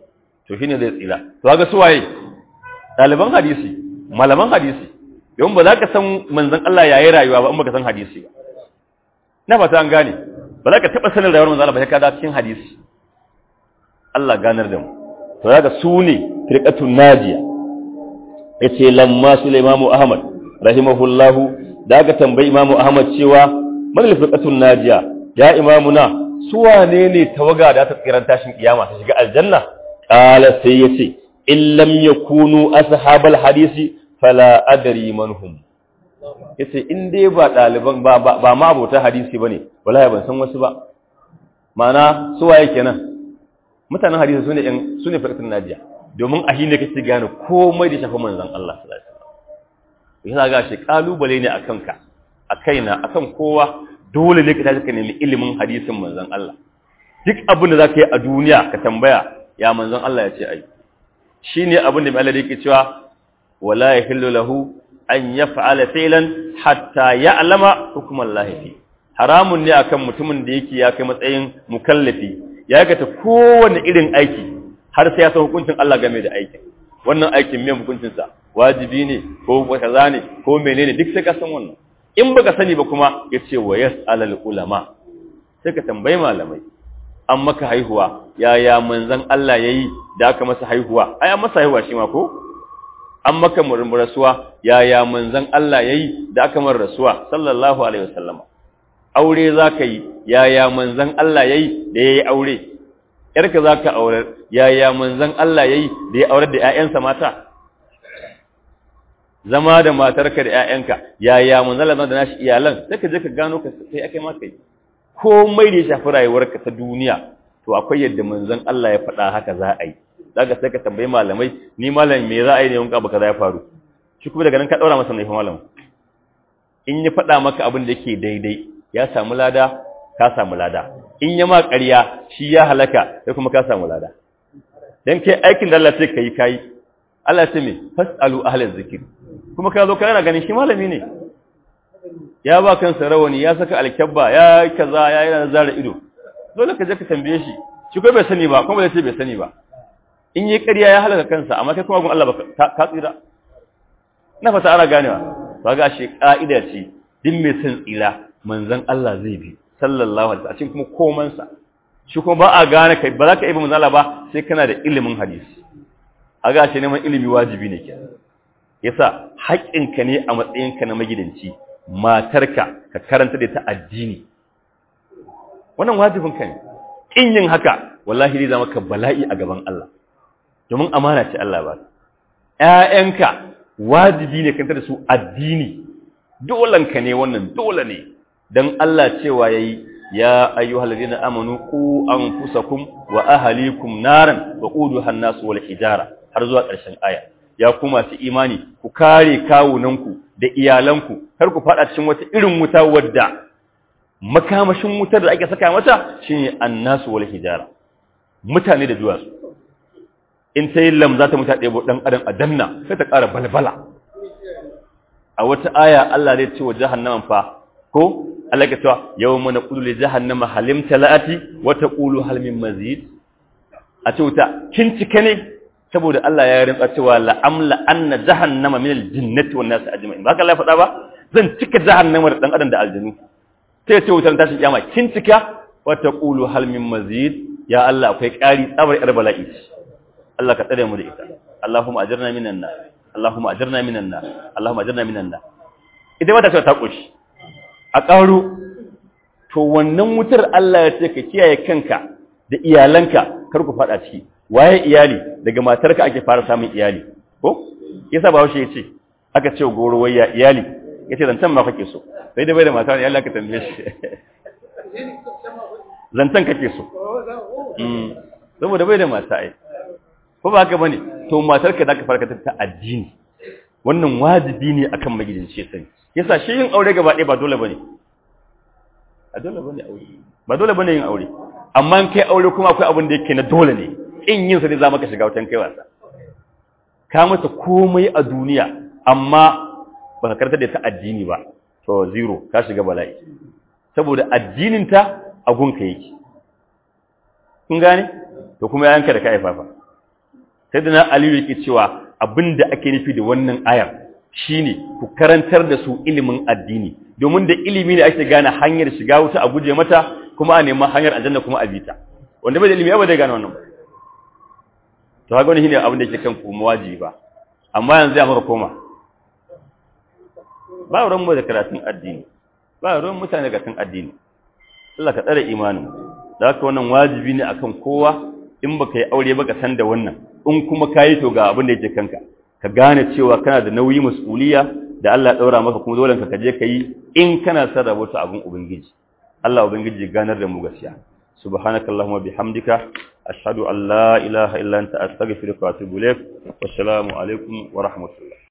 to shine zai tsira to kaga su waye ɗaliban hadisi malaman hadisi yawan ba za ka san manzon Allah yayi rayuwa ba in baka san hadisi ba na fata an gane ba za ka taɓa sanin rayuwar manzon Allah ba sai ka da cikin hadisi Allah ganar da mu to kaga su ne firqatun najiya yace lamma Sulaiman Ahmad rahimahullahu da aka tambayi Imam Ahmad cewa man firqatun najiya ya imamuna su wane ne tawaga da ta tsiran tashin kiyama ta shiga aljanna qala sai yace in lam yakunu ashabal hadisi fala adri man hum yace in dai ba daliban ba ba ma abota hadisi bane wallahi ban san wasu ba ma'ana su waye kenan mutanen hadisi sune in sune firqatun najiya domin a ne kake gane komai da shafi manzon Allah sallallahu alaihi wasallam yana ga shi kalubale ne akan ka a kaina akan kowa dole ne ka tashi ka nemi ilimin hadisin manzon Allah duk abin da zaka yi a duniya ka tambaya ya manzon Allah ya ce ai shine abin da mai Allah yake cewa wala yahillu lahu an yaf'ala fi'lan hatta ya'lama hukman Allah fi haramun ne akan mutumin da yake ya kai matsayin mukallafi ya aikata kowanne irin aiki har sai ya san hukuncin Allah game da aikin wannan aikin me hukuncin sa wajibi ne ko kaza ne ko menene duk sai ka san wannan in baka sani ba kuma yace wa yas'alul ulama sai ka tambayi malamai an maka haihuwa yaya manzon Allah yayi da aka masa haihuwa ai an masa haihuwa shi ma ko an maka murmurasuwa yaya manzon Allah yayi da aka mar rasuwa sallallahu alaihi wasallam aure zaka yi yaya manzon Allah yayi da yayi aure yarka zaka aure yaya manzon Allah yayi da ya aure da ƴaƴansa mata zama da matarka da ƴaƴanka yaya manzon Allah da nashi iyalan sai ka je ka gano ka sai akai maka yi komai da ya shafi rayuwarka ta duniya to akwai yadda manzon Allah ya faɗa haka za a yi zaka sai ka tambayi malamai ni malam me za a yi ne wanka baka za ya faru shi kuma daga nan ka daura masa naifin malam in ya faɗa maka abin da yake daidai ya samu lada ka samu lada in ya ma ƙarya shi ya halaka sai kuma ka samu lada dan kai aikin da Allah sai kai kai Allah sai me fasalu ahlaz zikr kuma ka zo kana ganin shi malami ne ya ba kansa rawani ya saka alkyabba ya kaza ya yana zara ido dole ka je ka tambaye shi shi ko bai sani ba kuma bai ce bai sani ba in yi ƙarya ya halaka kansa amma kai kuma gun Allah ba ka tsira na fata ana ganewa ba ga shi ka'ida ce din mai son tsira manzon Allah zai bi sallallahu alaihi wasallam kuma koman sa shi kuma ba a gane kai ba za ka yi manzon Allah ba sai kana da ilimin hadisi a ga shi neman ilimi wajibi ne kenan yasa haƙƙinka ne a matsayinka na magidanci matarka ka karanta da ta addini wannan wajibin ka ne in yin haka wallahi zai zama ka bala'i a gaban Allah domin amana ce Allah ba ƴaƴanka wajibi ne kanta da su addini dolanka ne wannan dole ne dan Allah cewa yayi ya ayyuhal ladina amanu qu anfusakum wa ahlikum naran wa quduha an-nas wal hijara har zuwa ƙarshen aya ya ku masu imani ku kare kawunanku da iyalanku kar ku fada cikin wata irin wuta wadda makamashin wutar da ake saka mata shine annasu wal hijara mutane da duwatsu in ta yi lamza ta muta ɗebo ɗan adam a danna sai ta ƙara balbala a wata aya Allah zai ce wa jahannaman fa ko Allah ya cewa yawma naqulu li jahannama halim talati wa taqulu hal min mazid a ce wuta kin cike ne saboda Allah ya rinka cewa la'amla anna jahannama min al-jinnati wan nas ajma'in ba ka Allah faɗa ba zan cika jahannama da dan adam da aljinu sai ce wutar tashin kiyama kin cika wa taqulu hal min mazid ya Allah akwai ƙari tsabar yar bala'i Allah ka tsare mu da ita Allahumma ajirna minan nar Allahumma ajirna minan nar Allahumma ajirna minan nar idan wata ta koshi a ƙaro to wannan wutar Allah ya ce ka kiyaye kanka da iyalanka kar ku faɗa ciki waye iyali daga matarka ake fara samun iyali ko yasa ba ya ce aka ce goro wayya iyali yace zantan ma kake so sai da bai da mata ne Allah ka tambaye shi zantan kake so mm saboda bai da mata ai ko ba haka bane to matarka da ka farka ta addini wannan wajibi ne akan magidanci sai yasa shi yin aure gaba ɗaya ba dole bane a dole bane aure ba dole bane yin aure amma in kai aure kuma akwai abin da yake na dole ne in yin sa ne za maka shiga wutan kai wasa ka masa komai a duniya amma ba ka karanta da ta addini ba to zero ka shiga bala'i saboda addinin ta a gunka yake kun gane to kuma yayanka da ka haifa fa sai da na aliyu yake cewa abinda ake nufi da wannan ayar shine ku karantar da su ilimin addini domin da ilimi ne ake gane hanyar shiga wuta a guje mata kuma a neman hanyar aljanna kuma a bita wanda bai da ilimi ba zai gane wannan to haka wani shine abin da yake kan kuma wajibi ba amma yanzu ya maka koma ba ruwan mu da karatun addini ba ruwan mutane da karatun addini Allah ka tsare imanin da haka wannan wajibi ne akan kowa in baka yi aure ba ka san da wannan in kuma kayi to ga abin da yake kanka ka gane cewa kana da nauyi mas'uliya da Allah ya daura maka kuma dole ka je ka yi in kana son rabota abin ubangiji Allah ubangiji ganar da mu gaskiya subhanakallahumma bihamdika ashhadu an la ilaha illa anta astaghfiruka wa atubu ilaik wassalamu alaikum wa rahmatullah